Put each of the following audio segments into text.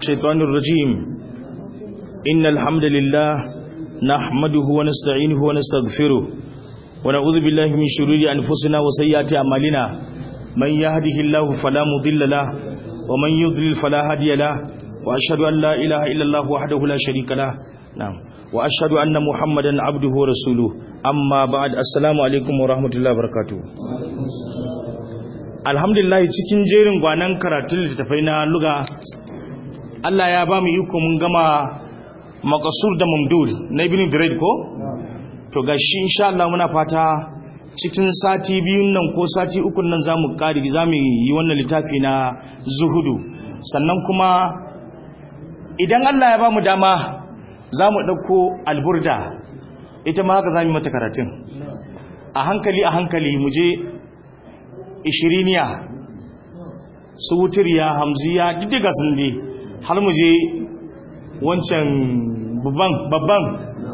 الشيطان الرجيم إن الحمد لله نحمده ونستعينه ونستغفره ونعوذ بالله من شرور أنفسنا وسيئات أعمالنا من يهده الله فلا مضل له ومن يضلل فلا هادي له وأشهد أن لا إله إلا الله وحده لا شريك له نعم وأشهد أن محمدا عبده ورسوله أما بعد السلام عليكم ورحمة الله وبركاته alhamdulillah cikin jerin gwanan karatun littattafai na luga Allah ya ba mu iko mun gama makasur da mamdud na ibn Durayd ko to gashi insha Allah muna fata cikin sati biyun nan ko sati ukun nan zamu kare zamu yi wannan littafi na zuhudu sannan kuma idan Allah ya ba mu dama zamu dauko alburda ita ma haka zamu mata karatun a hankali a hankali mu je ishiriniya su wutiriya hamziya diddiga sun ne har mu je wancan babban babban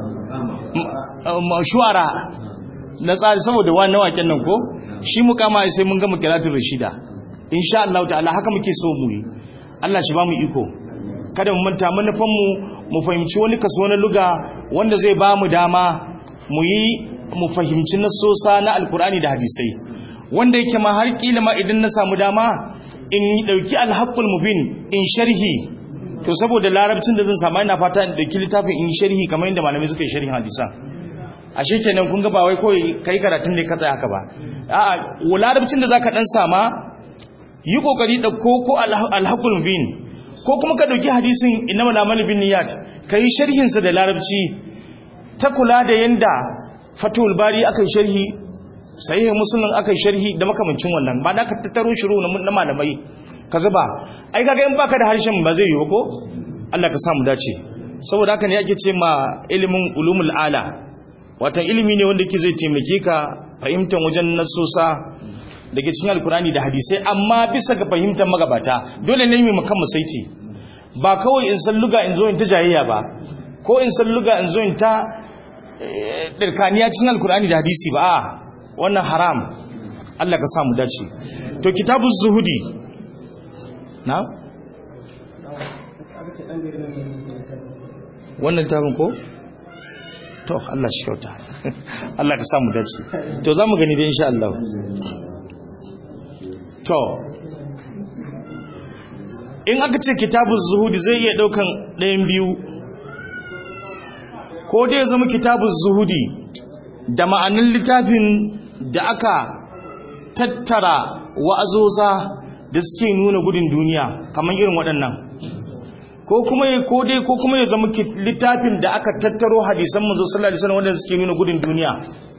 shuwara na tsari saboda wani waken nan ko shi mu kama sai mun gama kiratun rashida insha Allah ta'ala haka muke so mu yi Allah shi ba mu iko kada mu manta manufan mu mu fahimci wani kaso na luga wanda zai ba mu dama mu yi mu fahimci nasosa na alkur'ani da hadisai wanda yake ma har kila ma idan na samu dama in dauki alhaqqul mubin in sharhi to saboda larabcin da zan samu ina fata in dauki littafin in sharhi kamar yadda malamai suka yi sharhin hadisa ashe kenan kun ga ba wai kawai kai karatun ne ka tsaya haka ba a'a larabcin da zaka dan sama yi kokari da ko ko alhaqqul mubin ko kuma ka dauki hadisin innamal a'malu binniyat kai sharhin sa da larabci ta kula da yanda fatul bari aka sharhi sahihin musulun aka sharhi da makamancin wannan ba da ka tattaro shiru na malamai ka zuba ai kaga in baka da harshen ba zai yi ko Allah ka samu dace saboda haka ne ake ce ma ilimin ulumul ala watan ilimi ne wanda ke zai taimake ka fahimtar wajen nasosa da ke cikin alkurani da hadisai amma bisa ga fahimtar magabata dole ne mai makan saiti ba kawai in san luga in zo in ta jayayya ba ko in san luga in zo in ta dirkaniya cikin alkurani da hadisi ba a wannan haram Allah ka samu dace to kitabuz zuhudi na wannan tabin ko to Allah shi kyauta Allah ka samu dace to zamu gani da insha Allah to in aka ce kitabuz zuhudi zai iya daukan ɗayan biyu ko dai zama kitabuz zuhudi da ma'anin littafin da aka tattara wa'azoza da suke nuna gudun duniya kamar irin waɗannan ko kuma ya kode ko kuma ya zama littafin da aka tattaro hadisan manzo sallallahu alaihi wasallam wanda suke nuna gudun duniya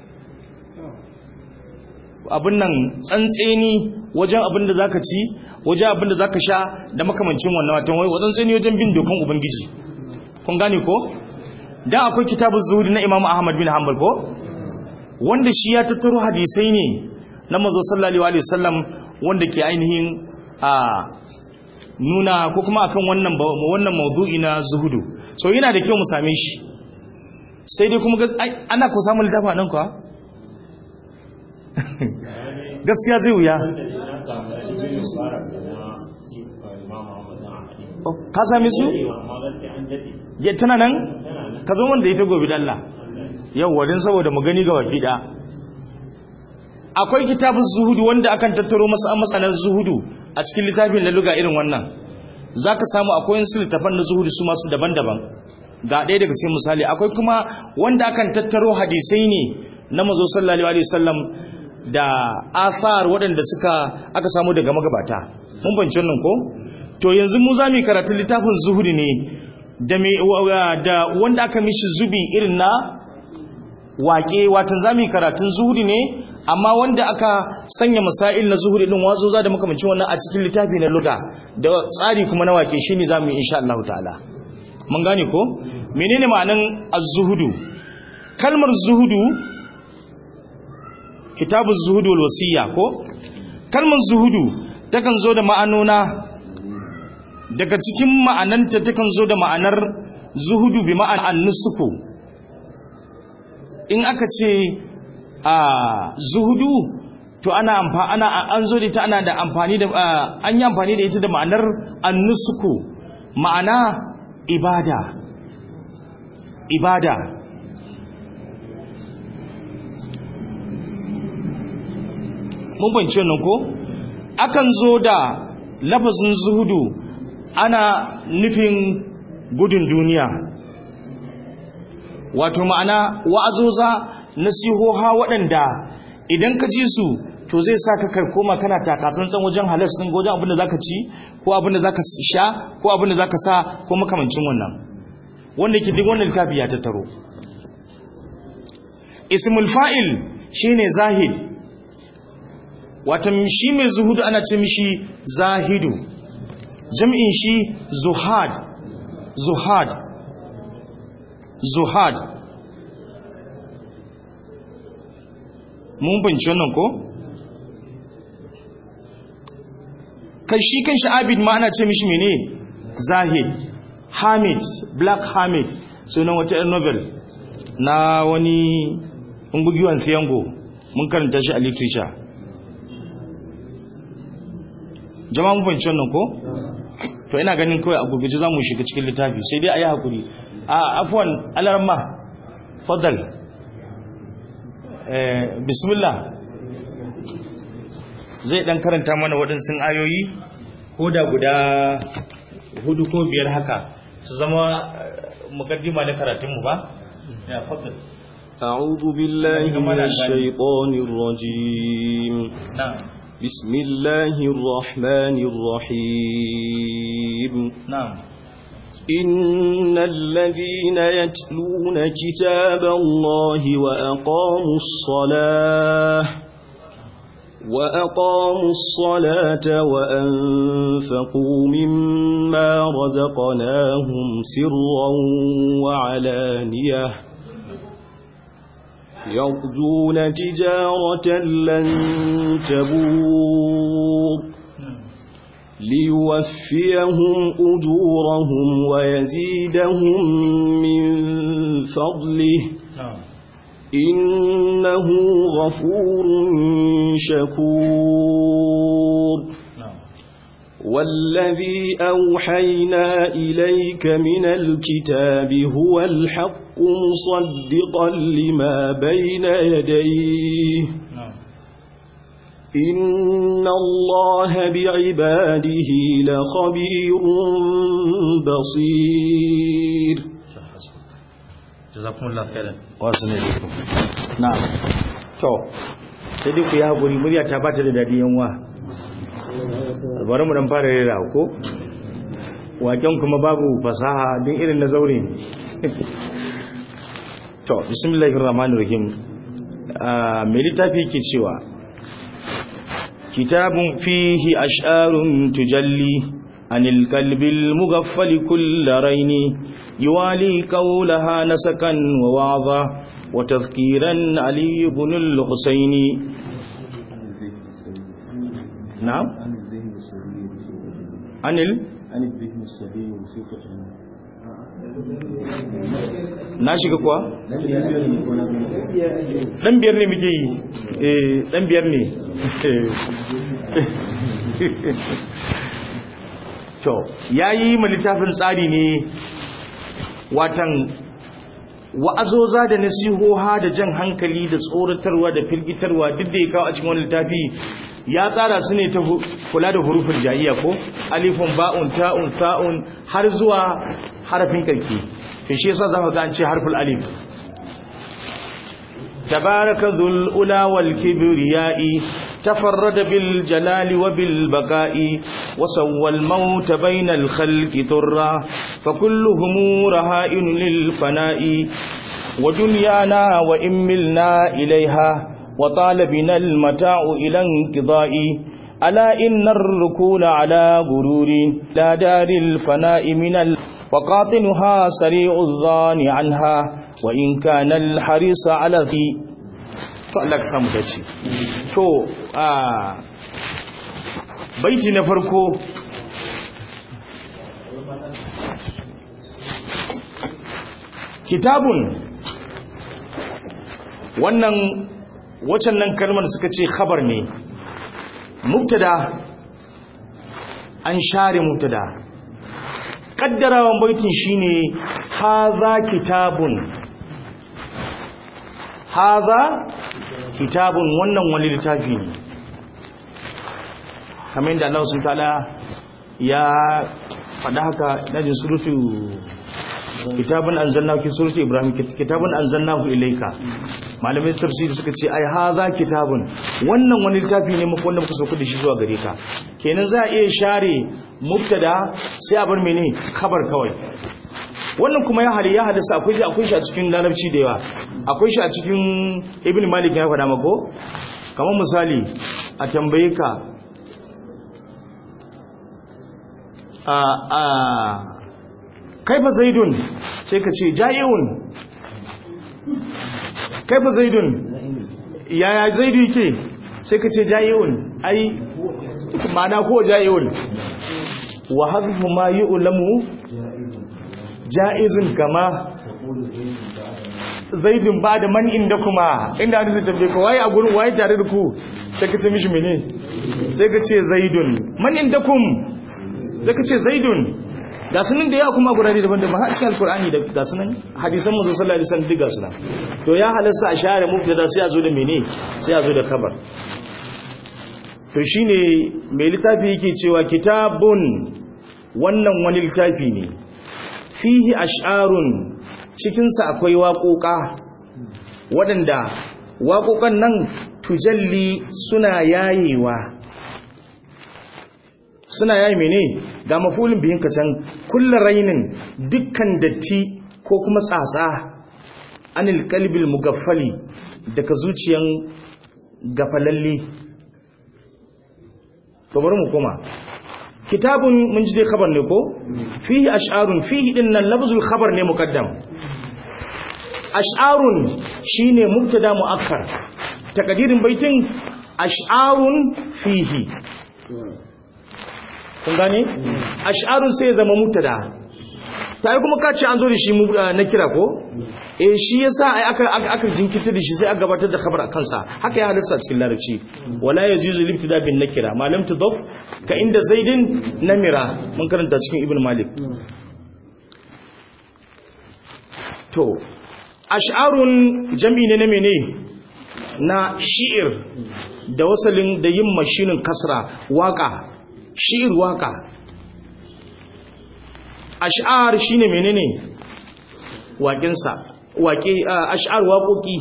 abin nan tsantseni wajen abin da zaka ci wajen abin da zaka sha da makamancin wannan watan wai wajen tsantseni wajen bin dokan ubangiji kun gane ko dan akwai kitabuz zuhud na Imam Ahmad bin Hanbal ko wanda shi ya tattaro hadisai ne na mazo sallallahu alaihi wasallam wanda ke ainihin a nuna ko kuma akan wannan wannan mawdu'i na zuhudu so yana da kyau mu same shi sai dai kuma ana ko samun littafa nan kuwa gaskiya zai wuya ka same su ya tana nan ka zo wanda ita gobe da Allah yau wadin saboda mu gani ga baki da akwai kitabun zuhudu wanda akan tattaro masa masanan zuhudu a cikin littafin na luga irin wannan zaka samu akwai wasu littafan na zuhudu su masu daban-daban ga ɗaya daga cikin misali akwai kuma wanda akan tattaro hadisai ne na mazo sallallahu alaihi wasallam da asar waɗanda suka aka samu daga magabata mun bance nan ko to yanzu mu za mu karatu littafin zuhudu ne da da wanda aka mishi zubi irin na waƙe watan zami karatun zuhuri ne amma wanda aka sanya masail na zuhuri din wazo za da makamancin wannan a cikin littafi na luga da tsari kuma na waƙe shine zamu yi insha Allah ta'ala mun gane ko menene ma'anan az-zuhudu kalmar zuhudu kitabu zuhudu wal wasiya ko kalmar zuhudu takan zo da ma'anona daga cikin ma'ananta takan zo da ma'anar zuhudu bi ma'an an-nusuku in aka ce a zuhudu to ana amfani ana an zo da ita ana da amfani da an yi amfani da ita da ma'anar annusuku ma'ana ibada ibada mun bance nan ko akan zo da lafazin zuhudu ana nufin gudun duniya wato ma'ana wa'azoza nasihoha waɗanda idan ka ji su to zai sa ka karkoma kana takatsantsan wajen halas ɗin wajen abin da za ka ci ko abin da za ka sha ko abin da za ka sa ko makamancin wannan wanda ke duk wannan littafi ya tattaro ismul fa'il shine zahid wata shi mai zuhudu ana ce mishi zahidu jam'in shi zuhad zuhad zuhad mun binci wannan ko kai shi kan shi abid ma ana ce mishi mene zahid hamid black hamid sunan wata yan novel na wani ungugiwan siyango mun karanta shi a literature jama'a mun fahimci wannan ko to ina ganin kawai a gurguje za mu shiga cikin littafi sai dai a yi haƙuri a afuwan alarma fadal bismillah zai ɗan karanta mana waɗansu ayoyi ko da guda hudu ko biyar haka su zama mukaddima na karatunmu ba ya fadal أعوذ بالله من الشيطان الرجيم نعم بسم الله الرحمن الرحيم نعم إن الذين يتلون كتاب الله وأقاموا الصلاة وأقاموا الصلاة وأنفقوا مما رزقناهم سرا وعلانية يرجون تجارة لن تبور ليوفيهم أجورهم ويزيدهم من فضله نعم إنه غفور شكور نعم والذي أوحينا إليك من الكتاب هو الحق مصدقا لما بين يديه نعم إن الله بعباده لخبير بصير jazakumullah khairan wasu ne dukkan na'am to sai dai ku yi haƙuri murya ta bata da dadi yanwa bari mu dan fara rera ko waken kuma babu fasaha din irin na zaure ne to bismillahir rahmanir rahim mai littafi ke cewa kitabun fihi ash'arun tujalli anil qalbil mughaffal kull raini يوالي قولها نسكا ووعظا وتذكيرا علي بن الحسين نعم عن ال عن الذهن السليم ثقة na shiga kuwa dan biyar ne muke yi eh dan biyar ne to yayi mu littafin tsari ne watan wa'azoza da nasihoha da jan hankali da tsoratarwa da firgitarwa duk da ya kawo a cikin wani littafi ya tsara su ne ta kula da hurufin ja'iya ko alifun ba'un ta'un sa'un har zuwa harafin karki to shi yasa zaka ga an ce harful alif tabaraka dhul ula wal kibriya'i تفرد بالجلال وبالبقاء وسوى الموت بين الخلق ذرا فكلهم رهائن للفناء ودنيانا وإن ملنا إليها وطال بنا المتاع إلى انقضاء ألا إن الركون على غرور لا دار الفناء من ال وقاطنها سريع الظان عنها وإن كان الحريص على ذي to Allah ka samu dace to a baiti na farko kitabun wannan wacan nan kalmar suka ce khabar ne mubtada an share mubtada kaddarawan baitin shine haza kitabun haza kitabun wannan wani littafi ne kamar yadda Allah subhanahu ta'ala ya faɗa haka dajin surutu kitabun anzalnahu ki surutu ibrahim kitabun anzalnahu ilayka malamai tafsiri suka ce ai haza kitabun wannan wani littafi ne muku wanda muka sauka da shi zuwa gare ka kenan za a iya share mubtada sai a bar mene khabar kawai wannan kuma ya hali ya hadasa akwai shi akwai shi a cikin larabci da yawa akwai shi a cikin ibn malik ya faɗa mako kamar misali a tambaye ka a a kaifa zaidun sai ka ce ja'iun kaifa zaidun yaya zaidu yake sai ka ce ja'iun ai ma'ana ko ja'iun wa hadhu ma yu'lamu ja'izun kama zaidun ba da man inda kuma inda wani zai tambaye ka waye a gurin waye tare da ku sai ka ce mishi mene sai ka ce zaidun man inda kum sai ka ce zaidun ga sunan da yawa kuma gurare daban-daban har cikin alkur'ani da ga sunan hadisan manzo sallallahu alaihi wasallam duk ga sunan to ya halasta a share mubtada sai a zo da mene sai a zo da kabar to shine mai littafi yake cewa kitabun wannan wani littafi ne fihi ash'arun cikinsa akwai waƙoƙa waɗanda waƙoƙan nan tujalli suna yayewa suna yayi mene ga mafulin biyin kacan kulla rainin dukkan datti ko kuma tsatsa anil kalbil mugaffali daga zuciyan gafalalle to bari mu koma kitabun mun ji dai khabar ne ko fihi ash'arun fihi din nan lafzul khabar ne muqaddam ash'arun shine mubtada muakkar takadirin baitin ash'arun fihi kun gane ash'arun sai zama mubtada ta yi kuma ka ce an zo da shi na kira ko eh shi yasa ai aka aka jinkirta da shi sai aka gabatar da khabar akan sa haka ya halasta cikin larabci wala yajuzu libtida bin nakira ma lam tudaf ka inda zaidin namira mun karanta cikin ibn malik to ash'arun jam'i ne na mene na shi'ir da wasalin da yin mashinin kasra waka shi'ir waka ash'ar shine menene waƙinsa waƙe ash'ar waƙoƙi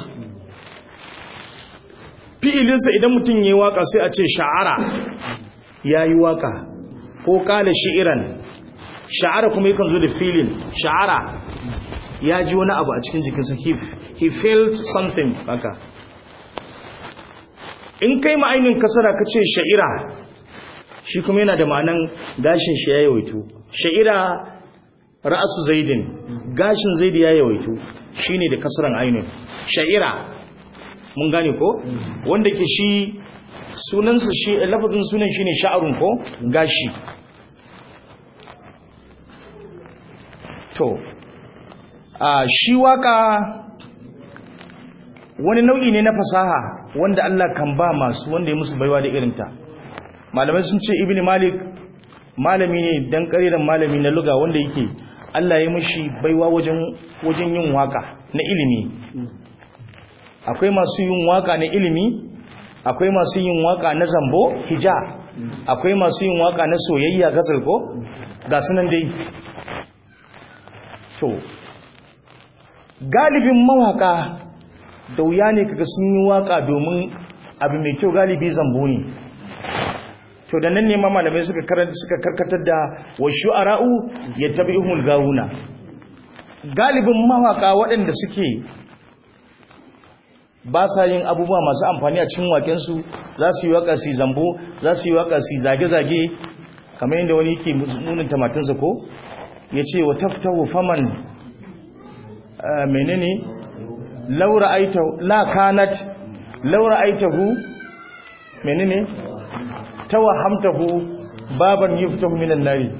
fi'ilinsa idan mutum yayi waka sai a ce sha'ara yayi waka ko kala shi'iran sha'ara kuma yakan zo da filin sha'ara ya ji wani abu a cikin jikinsa he felt something haka in kai ma'ainin kasara ka ce sha'ira shi kuma yana da ma'anan gashin shi ya yawaitu sha'ira ra'asu zaidin gashin zaidi ya yawaitu shine da kasaran ainin sha'ira mun gane ko wanda ke shi sunansa shi lafazin sunan shine sha'arun ko gashi to a shi waka wani nau'i ne na fasaha wanda Allah kan ba masu wanda ya musu baiwa da irinta malamai sun ce ibn malik malami ne dan kariran malami na luga wanda yake Allah ya mishi baiwa wajen wajen yin waka na ilimi akwai masu yin waka na ilimi akwai masu yin waka na zambo hija akwai masu yin waka na soyayya gasar ko ga sunan dai to galibin mawaka da wuya ne kaga sun yi waka domin abu mai kyau galibi zambo ne to da nan ne ma malamai suka karanta suka karkatar da wa shu'ara'u yattabi'uhul gawuna galibin mawaka waɗanda suke ba sa yin abubuwa masu amfani a cikin wakensu za su yi waka su zambo za su yi waka su zage-zage kamar yadda wani yake munin tamatinsa ko ya ce wa taftahu faman menene laura aita la kanat laura aitahu menene tawahamtahu baban yuftahu minan nari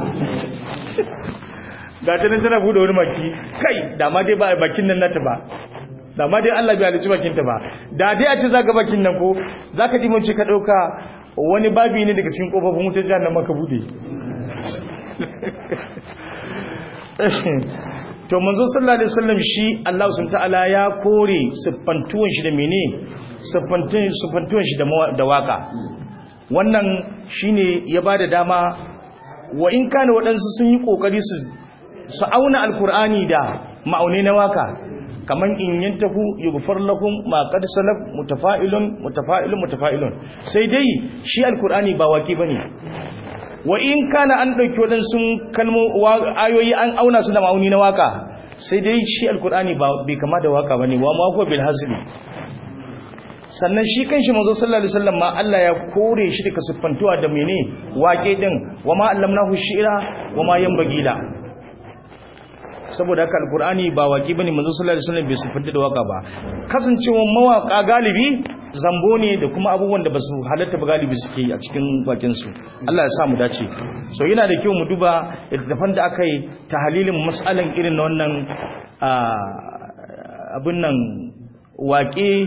ga ta nan tana bude wani maki kai da ma dai ba a bakin nan nata ba da ma dai Allah bai halicci bakin ta ba da dai a ce zaka bakin nan ko zaka ji mun ce ka dauka wani babi ne daga cikin kofofin wutar jahannama ka bude to manzo sallallahu alaihi wasallam shi Allah subhanahu ta'ala ya kore siffantuwan shi da mene siffantuwan siffantuwan shi da da waka wannan shine ya bada dama wa in kana waɗansu sun yi kokari su su auna alkur'ani da ma'aunai na waka kaman in yantahu yughfar lakum ma qad salaf mutafa'ilun mutafa'ilun mutafa'ilun sai dai shi alkur'ani ba waki bane wa in kana an dauki wadansu kalmo ayoyi an auna su da ma'auni na waka sai dai shi alkur'ani ba bai kama da waka bane wa ma huwa bil hasbi sannan shi kanshi manzo sallallahu alaihi wasallam ma Allah ya kore shi daga siffantuwa da mene waƙe din wa ma allamnahu shi'ra wa ma yanbaghi la saboda haka alkur'ani ba waki bane manzo sallallahu alaihi wasallam bai sifanta da waka ba kasancewar mawaka galibi zambo ne da kuma abubuwan da basu halatta ba galibi suke a cikin bakin su Allah ya sa mu dace so yana da kyau mu duba littafan da aka yi tahlilin mas'alan irin na wannan abin nan waƙe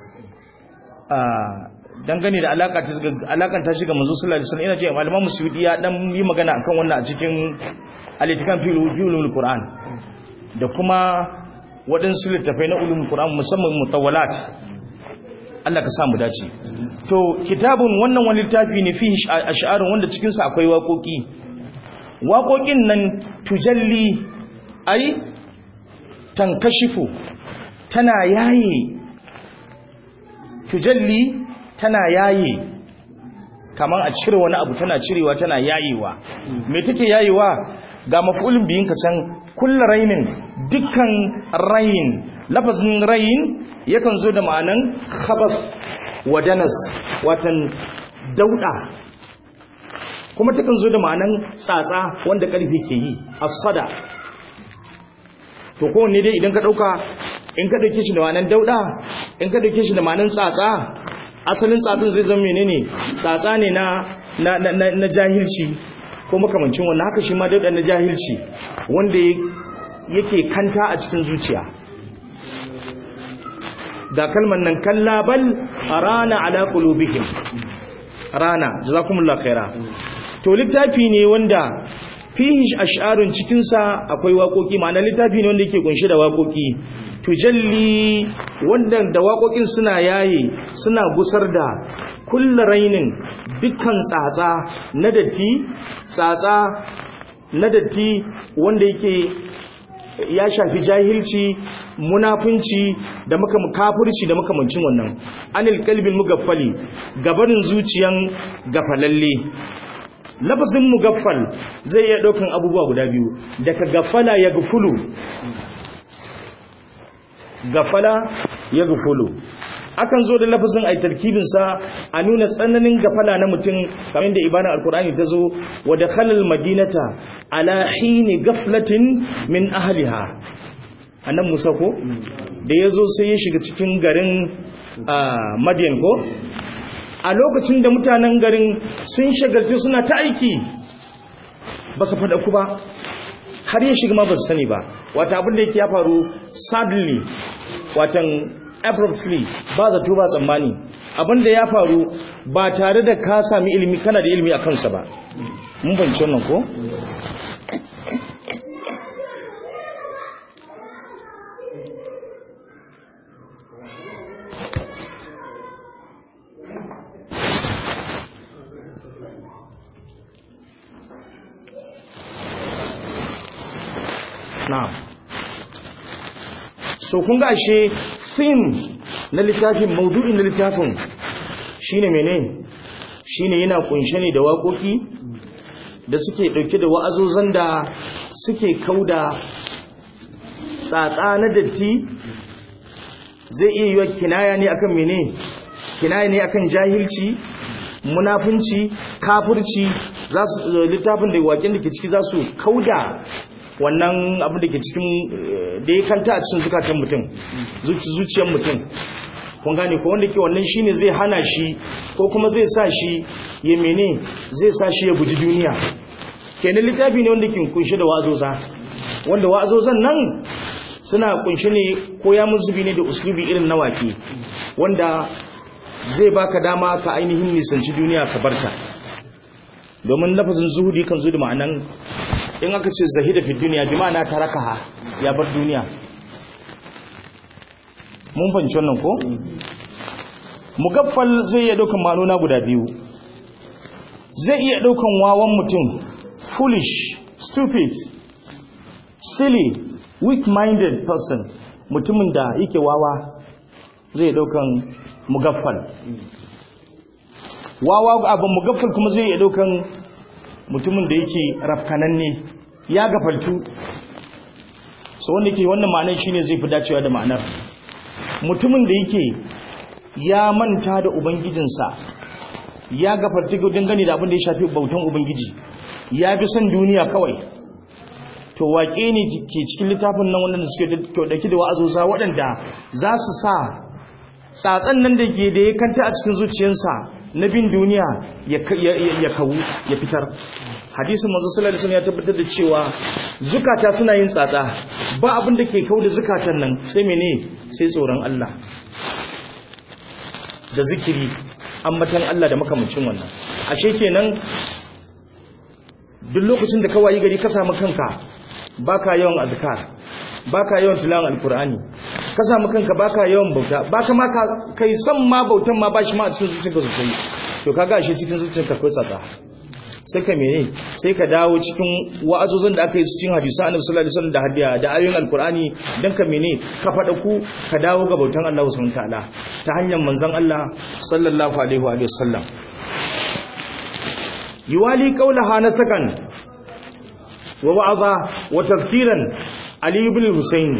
dangane da alaka ta alakan ta shiga manzo sallallahu alaihi wasallam ina ce malaman musulmi ya dan yi magana akan wannan a cikin alitikan filul Qur'an da kuma waɗansu littafai na ulumul Qur'an musamman mutawwalat Allah ka sa mu dace to kitabun wannan wani littafi ne fi ash'arun wanda cikin sa akwai waƙoƙi waƙoƙin nan tujalli ai tankashifu tana yaye tujalli tana yaye kamar a cire wani abu tana cirewa tana yayewa me take yayewa ga mafulin biyin ka can kullu rainin dukkan rain lafazin rain yakan zo da ma'anan khabas wa danas watan dauda kuma takan zo da ma'anan tsatsa wanda karfi ke yi asfada to kowanne dai idan ka dauka in ka dauke shi da ma'anan dauda in ka dauke shi da ma'anan tsatsa asalin tsatsin zai zama menene tsatsa ne na na na jahilci ko makamancin wannan haka shi ma dauda na jahilci wanda yake kanta a cikin zuciya da kalmar nan kallabal rana ala qulubihim rana jazakumullahu khaira to littafi ne wanda fihi ash'arun cikin sa akwai waƙoƙi ma'ana littafi ne wanda yake kunshe da waƙoƙi tujalli wanda da waƙoƙin suna yaye suna gusar da kullu rainin dukkan tsatsa na datti tsatsa na datti wanda yake ya shafi jahilci munafunci da maka kafirci da makamancin wannan anil qalbil mugaffali gabarin zuciyan gafalalle lafazin mugaffal zai iya daukan abubuwa guda biyu daga gafala ya gufulu gafala ya gufulu akan zo da lafazin ai tarkibin sa a nuna tsananin gafala na mutum kamar da ibana alqur'ani ta zo wa dakhalal madinata ala hini gaflatin min ahliha annan musa ko da yazo sai ya shiga cikin garin madian ko a lokacin da mutanen garin sun shagaltu suna ta aiki ba su faɗa ku ba har ya shiga ma ba su sani ba wata abin da yake ya faru sadly watan abruptly ba zato ba tsammani abin da ya faru ba tare da ka sami ilimi kana da ilimi a kansa ba mun banci wannan ko na'am so kun ga ashe theme na littafin maudu'in na littafin shine mene shine yana kunshe ne da waƙoƙi da suke ɗauke da wa'azozan da suke kauda tsatsa na datti zai iya yiwa kinaya ne akan mene kinaya ne akan jahilci munafunci kafirci littafin da waƙen da ke ciki za su kauda wannan abin da ke cikin da ya kanta a cikin zukatan mutum zuciyar mutum kun gane ko wanda ke wannan shine zai hana shi ko kuma zai sa shi ya mene zai sa shi ya guji duniya kenan littafi ne wanda ke kunshe da wa'azoza wanda wa'azozan nan suna kunshe ne ko ya muzubi ne da uslubi irin na wake wanda zai baka dama ka ainihin nisanci duniya ka barta domin lafazin zuhudi kan zo da ma'anan in aka ce zahida fi duniya bi ma'ana tarakaha ya bar duniya mun fahimci wannan ko mugaffal zai iya daukan ma'anona guda biyu zai iya daukan wawan mutum foolish stupid silly weak-minded person mutumin da yake wawa zai daukan mugaffal wawa abin mugaffal kuma zai iya daukan mutumin da yake rafkananne ya gafaltu so wanda ke wannan ma'anar shine zai fi dacewa da ma'anar mutumin da yake ya manta da ubangijinsa ya gafarta dangane da abin da ya shafi bautan ubangiji ya fi son duniya kawai to waƙe ne ke cikin littafin nan wanda suke dauki da wa'azoza waɗanda za su sa tsatsan nan da ke da ya kanta a cikin zuciyarsa na bin duniya ya kawu ya fitar hadisin manzo sallallahu alaihi wasallam ya tabbatar da cewa zukata suna yin tsatsa ba abin da ke kau da zukatan nan sai mene sai tsoron Allah da zikiri ambatan Allah da makamancin wannan ashe kenan duk lokacin da ka wayi gari ka samu kanka baka yawan azkar baka yawan tilawan alqur'ani ka samu kanka baka yawan bauta baka ma kai san ma bautan ma bashi ma a cikin zuciyarka sosai to kaga ashe cikin zuciyarka akwai tsatsa sai ka mene sai ka dawo cikin wa'azozin da aka yi cikin hadisan annabi sallallahu alaihi wasallam da hadiya da ayoyin alqur'ani dan ka mene ka fada ku ka dawo ga bautan Allah subhanahu wataala ta hanyar manzon Allah sallallahu alaihi wa sallam yuwali qawlaha nasakan wa wa'aza wa tafsiran ali ibn husayn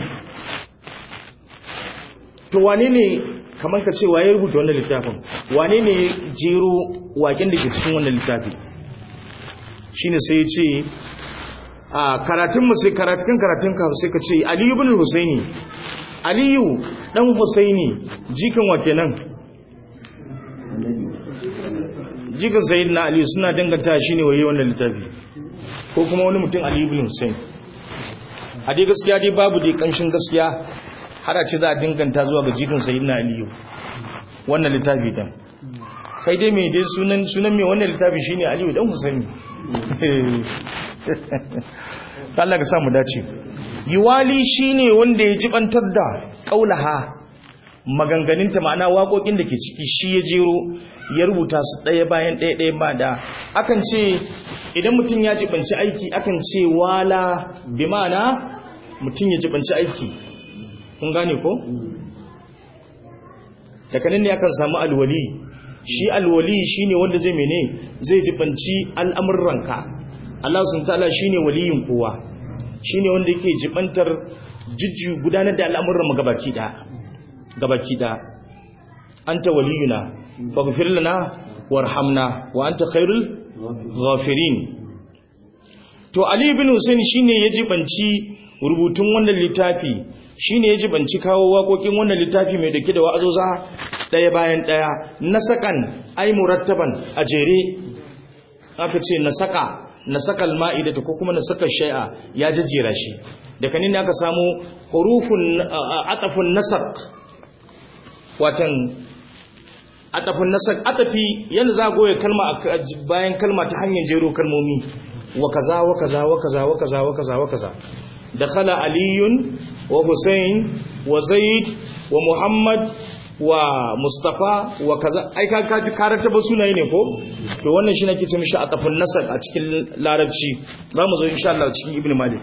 to wane ne kamar ka ce waye rubuta wannan littafin wane ne jero waken da ke cikin wannan littafi shine sai ya ce a karatun mu sai karatun karatun ka sai ka ce Ali ibn Husaini Aliyu dan Husaini jikan wa kenan jikan sayyidina Ali suna danganta shine waye wannan littafi ko kuma wani mutum Ali ibn Husaini a dai gaskiya dai babu dai kanshin gaskiya har a ce za a danganta zuwa ga jikan sayyidina Aliyu wannan littafi dan kai dai mai dai sunan sunan mai wannan littafi shine Aliyu dan Husaini Allah ka samu dace yiwali shine wanda ya jibantar da kaulaha maganganinta ma'ana waƙoƙin da ke ciki shi ya jero ya rubuta su ɗaya bayan ɗaya ɗaya ba da akan ce idan mutum ya jibanci aiki akan ce wala bi ma'ana mutum ya jibanci aiki kun gane ko daga nan ne akan samu alwali shi alwali shine wanda zai mene zai jibanci al'amuranka Allah sun ta'ala shine waliyin kowa shine wanda yake jibantar jujju gudanar da al'amuran mu gabaki da gabaki da anta waliyuna faghfir lana warhamna wa anta khairul ghafirin to ali ibn husayn shine ya jibanci rubutun wannan littafi shine ya jibanci kawo waƙoƙin wannan littafi mai dake da wa'azoza ɗaya bayan ɗaya nasakan ai murattaban a jere aka ce nasaka nasakal ma'idata ko kuma nasakal shay'a ya jajjera shi daga nan ne aka samu hurufun atafun nasak watan atafun nasak atafi yanda za goye kalma bayan kalma ta hanyar jero kalmomi wa kaza wa kaza wa kaza wa kaza wa kaza wa kaza dakhala aliyun wa husayn wa zaid wa muhammad wa mustafa wa kaza ai ka kaji karanta ba sunaye ne ko to wannan shi nake ce mishi a tafin nasar a cikin larabci za mu zo insha Allah cikin ibnu malik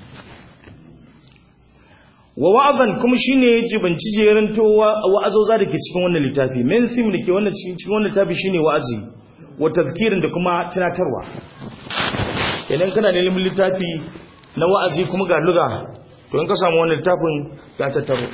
wa wa'azan kuma shine ya jibanci jerin to wa'azoza dake cikin wannan littafi main theme dake wannan cikin cikin wannan littafi shine wa'azi wa tazkirin da kuma tunatarwa idan kana neman littafi na wa'azi kuma ga luga to in ka samu wannan littafin ya tattaro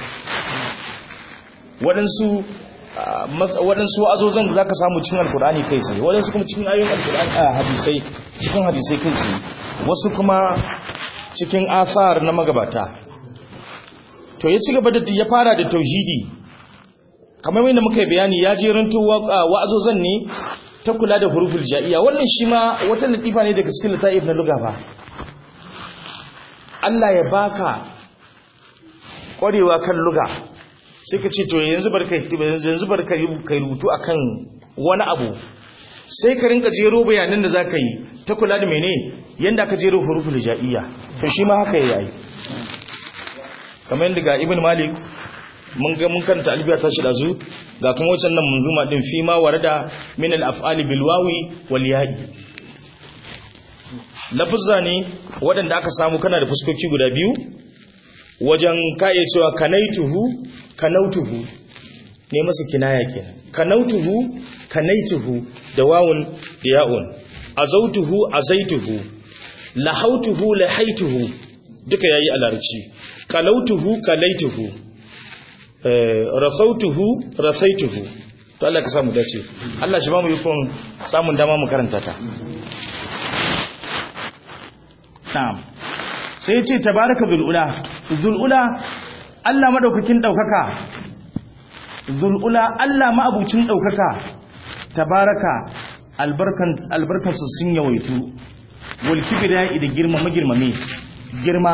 waɗansu waɗansu wa'azozan da za ka samu cikin alkur'ani kai tsaye waɗansu kuma cikin ayoyin alkur'ani a hadisai cikin hadisai kai tsaye wasu kuma cikin asar na magabata to ya ci gaba da ya fara da tauhidi kamar yadda muka yi bayani ya jeranto wa'azozan ne ta kula da huruful ja'iya wannan shi ma wata latifa ne daga cikin lataif na luga ba Allah ya baka ƙwarewa kan luga sai ka ce to yanzu barka yanzu barka kai rubutu akan wani abu sai ka rinka jero bayanan da zaka yi ta kula da mene yanda aka jero huruful hijaiya to shi ma haka yayi kamar yadda ga ibn malik mun ga mun karanta albiya ta shi dazu ga kuma wancan nan munzuma din fi ma warada min al af'ali bil wawi wal ya'i lafuzza ne waɗanda aka samu kana da fuskoki guda biyu wajen ka iya cewa kanaituhu kanautuhu ne masa kinaya kenan kanautuhu kanaituhu da wawun da ya'un azautuhu azaituhu lahautuhu lahaituhu duka yayi a larabci kalautuhu kalaituhu rasautuhu rasaituhu to Allah ka samu dace Allah shi ba mu yukun samun dama mu karanta ta na'am sai ya ce tabaraka zul'ula zul'ula Allah madaukakin daukaka zul'ula Allah ma'abucin daukaka tabaraka albarkan albarkan su sun yawaitu wal kibriya da girma magirmame girma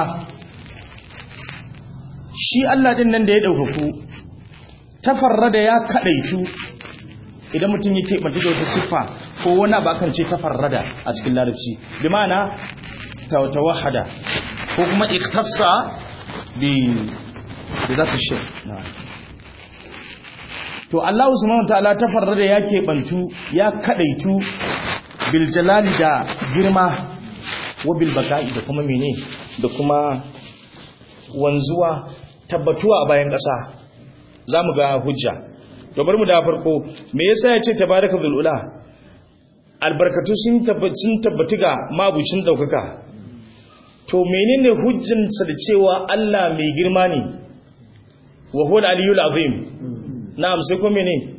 shi Allah din nan da ya daukaku tafarrada ya kadaitu idan mutum yake bace da wata siffa ko wani abu akan ce tafarrada a cikin larabci bi ma'ana tawahada ko kuma ikhtassa bi bi zati shi to Allah subhanahu wataala tafarrada ya bantu ya kadaitu bil jalali da girma wa bil baqa'i da kuma mene da kuma wanzuwa tabbatuwa a bayan ƙasa zamu ga hujja to bari mu da farko me yasa ya ce tabaraka bil ula albarkatu sun tabbatu ga mabucin daukaka to menene hujjansa da cewa Allah mai girma ne wa huwa al-aliyyul azim na'am sai ko menene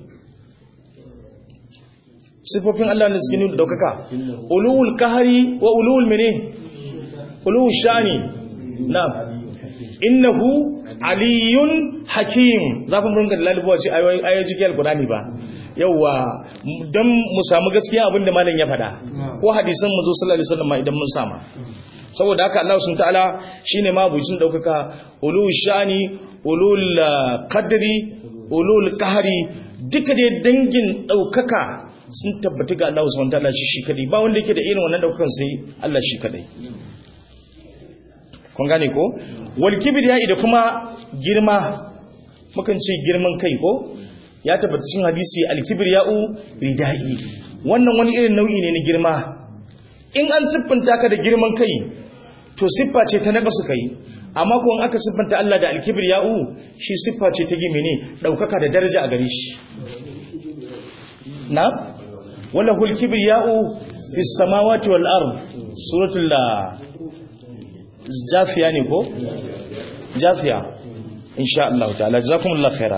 sifofin Allah ne suke nuna daukaka ulul kahari wa ulul menene ulul shani na'am innahu aliyun hakim za ku ringa lalubuwa ce ayoyi cikin alkurani ba yauwa don mu samu gaskiya abinda malam ya faɗa ko hadisan mu zo sallallahu alaihi wasallam idan mun sama saboda haka Allah subhanahu ta'ala shine mabucin daukaka ulul shani ulul qadri ulul qahri duka dai dangin daukaka sun tabbata ga Allah subhanahu ta'ala shi shi kadai ba wanda yake da irin wannan daukakan sai Allah shi kadai kun gane ko wal kibriya da kuma girma mukan ce girman kai ko ya tabbata cikin hadisi al kibriya'u ridai wannan wani irin nau'i ne na girma in an siffanta ka da girman kai to siffa ce ta naka suka yi amma ko in aka siffanta Allah da al kibriya'u shi siffa ce ta gime ne daukaka da daraja a gare shi na wala hul kibriya'u fis samawati wal ard suratul jafiya ne ko jafiya insha Allah ta'ala jazakumullahu khaira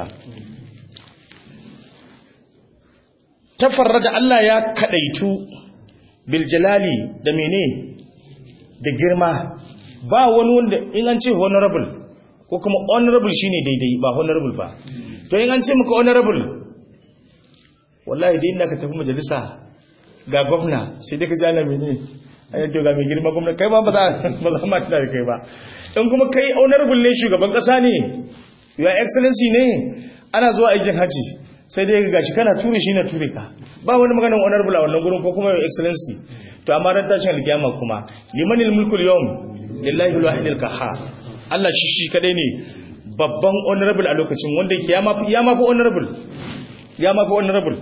tafarrada Allah ya kadaitu bil jalali da mene da girma ba wani wanda in an ce honorable ko kuma honorable shine daidai ba honorable ba to in an ce muka honorable wallahi dai inda ka tafi majalisa ga gwamna sai dai ka jana mene ai to ga mai girma gwamna kai ma ba za ba za ma tana da kai ba in kuma kai honorable ne shugaban kasa ne your excellency ne ana zuwa aikin haji sai dai ga gashi kana ture shi na ture ka ba wani maganar honorable a wannan gurin ko kuma your excellency to amma ran tashin alkiyama kuma limanil mulkul yawm lillahi alwahid alqahhar Allah shi shi kadai ne babban honorable a lokacin wanda yake ya mafi ya mafi honorable ya mafi honorable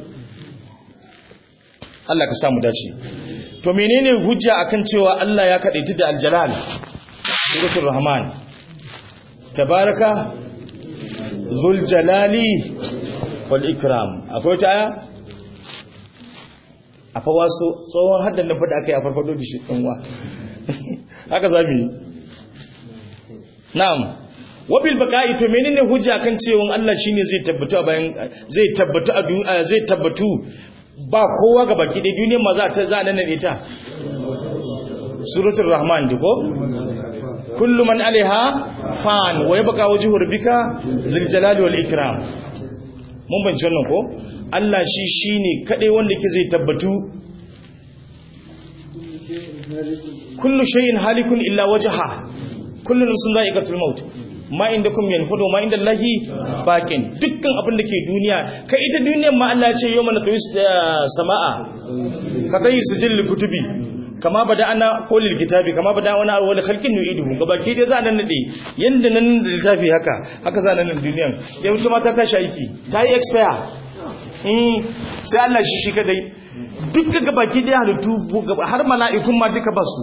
Allah ka samu dace to menene hujja akan cewa Allah ya kadaita da aljalal suratul rahman tabaraka zul jalali wal ikram akwai ta aya a fa wasu tsohon haddan da fada akai a farfado da shi dinwa haka zamu yi na'am wabil baqa'i to menene hujja kan cewa Allah shine zai tabbatu a bayan zai tabbatu a duniya zai tabbatu ba kowa ga baki da duniyar ma za ta za nan ne ta suratul rahman diko kullu man alaiha fan wa yabqa wajhu rabbika zil jalali wal ikram mun bance wannan ko Allah shi shine kadai wanda ke zai tabbatu kullu shay'in halikun illa wajha kullu nafsin dha'iqatul maut ma inda kum yanfudu ma inda Allahi bakin dukkan abin da ke duniya kai ita duniyar ma Allah ya ce yawma natwis sama'a ka kai sijil kutubi kama bada ana kolil kitabi kama bada wani wani khalqin nu'iduhu gabaki dai za nan nade yanda nan da littafi haka haka za nan duniyan yau kuma ta tashi aiki ta yi expire mm sai Allah shi shi kadai dukkan gabaki dai halittu har mala'ikun ma duka basu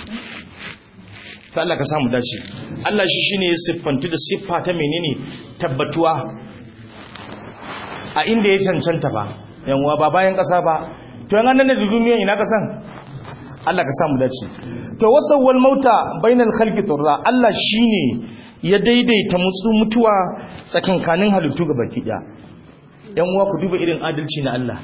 ta Allah ka samu dace Allah shi shine ya siffantu da siffa ta menene tabbatuwa a inda ya cancanta ba yanwa ba bayan kasa ba to yan annan da duniya ina kasan Allah ka samu dace to wasawwal mauta bainal khalqi turra Allah shine ya daidaita mutsu mutuwa tsakankanin halittu ga baki daya yan uwa ku duba irin adalci na Allah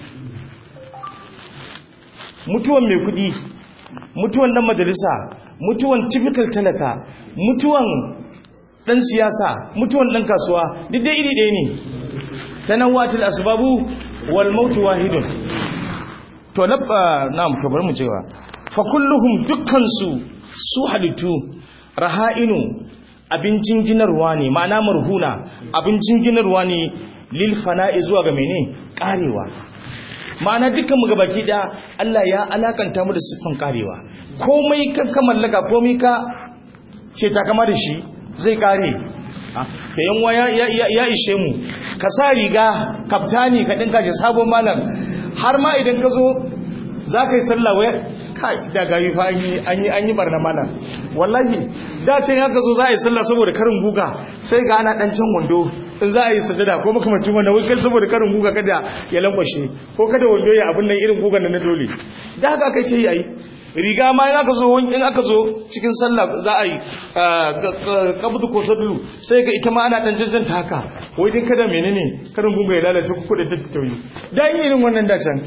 mutuwan mai kudi mutuwan dan majalisa mutuwan typical talaka mutuwan dan siyasa mutuwan dan kasuwa duk dai iri ɗaya ne tanawwatul asbabu wal maut wahidun to labba na'am to bari mu cewa fa kulluhum dukkan su su halittu raha'inu abincin ginarwa ne ma'ana marhuna abincin ginarwa ne lil fana'i zuwa ga mene karewa ma'ana dukkan mu gabaki da Allah ya alakanta mu da siffan karewa komai kan ka mallaka komai ka ke takama da shi zai kare da yanwa ya ishe mu ka sa riga kaftani ka dinka ji sabon malam har ma idan ka zo za ka yi sallah waya kai da gayi fa an yi an yi barna malam wallahi da ce haka zo za a yi sallah saboda karin guga sai ga ana dan can wando in za a yi sajada ko makamacin wannan wai saboda karin guga kada ya lankwashe ko kada wando ya abin nan irin gugan na dole da haka kai ke yi ai riga ma in aka zo in aka zo cikin sallah za a yi kabdu ko sadlu sai ga ita ma ana dan jajjanta haka wai din kada menene karin guga ya lalace ku kuɗe tattauyi dan irin wannan da can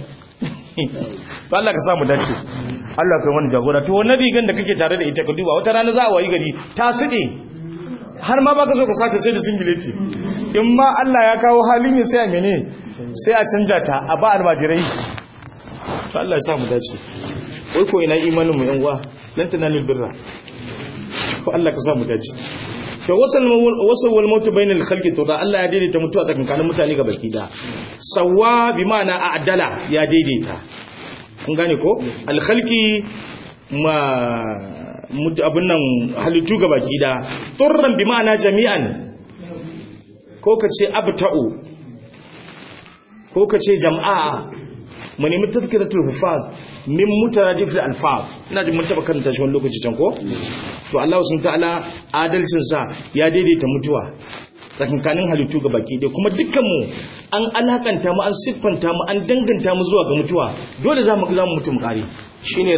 to Allah ka samu dace Allah ka wani jagora to wannan rigan da kake tare da ita ka duba wata rana za a wayi gari ta sude har ma baka so ka saka sai da singileti in ma Allah ya kawo halin yin sai a mene sai a canja ta a ba almajirai to Allah ya samu dace wai ko ina imanin mu yan uwa lan tanalul birra ko Allah ka samu dace to wasal wasal wal maut bainal khalqi to da Allah ya daidaita mutuwa tsakankanin mutane ga baki da sawa bi ma'ana a'dala ya daidaita kun gane ko al khalqi ma abun nan halittu ga baki da turran bi ma'ana jami'an ko kace abta'u ko kace jam'a mu nemi tazkiratul hufaz min mutaradif al-alfaz ina jin mun taba karanta shi wani lokaci can ko to Allah subhanahu ta'ala adalcin sa ya daidaita mutuwa tsakankanin halittu ga baki dai kuma dukkan mu an alakanta mu an siffanta mu an danganta mu zuwa ga mutuwa dole za mu za mu mutum kare shine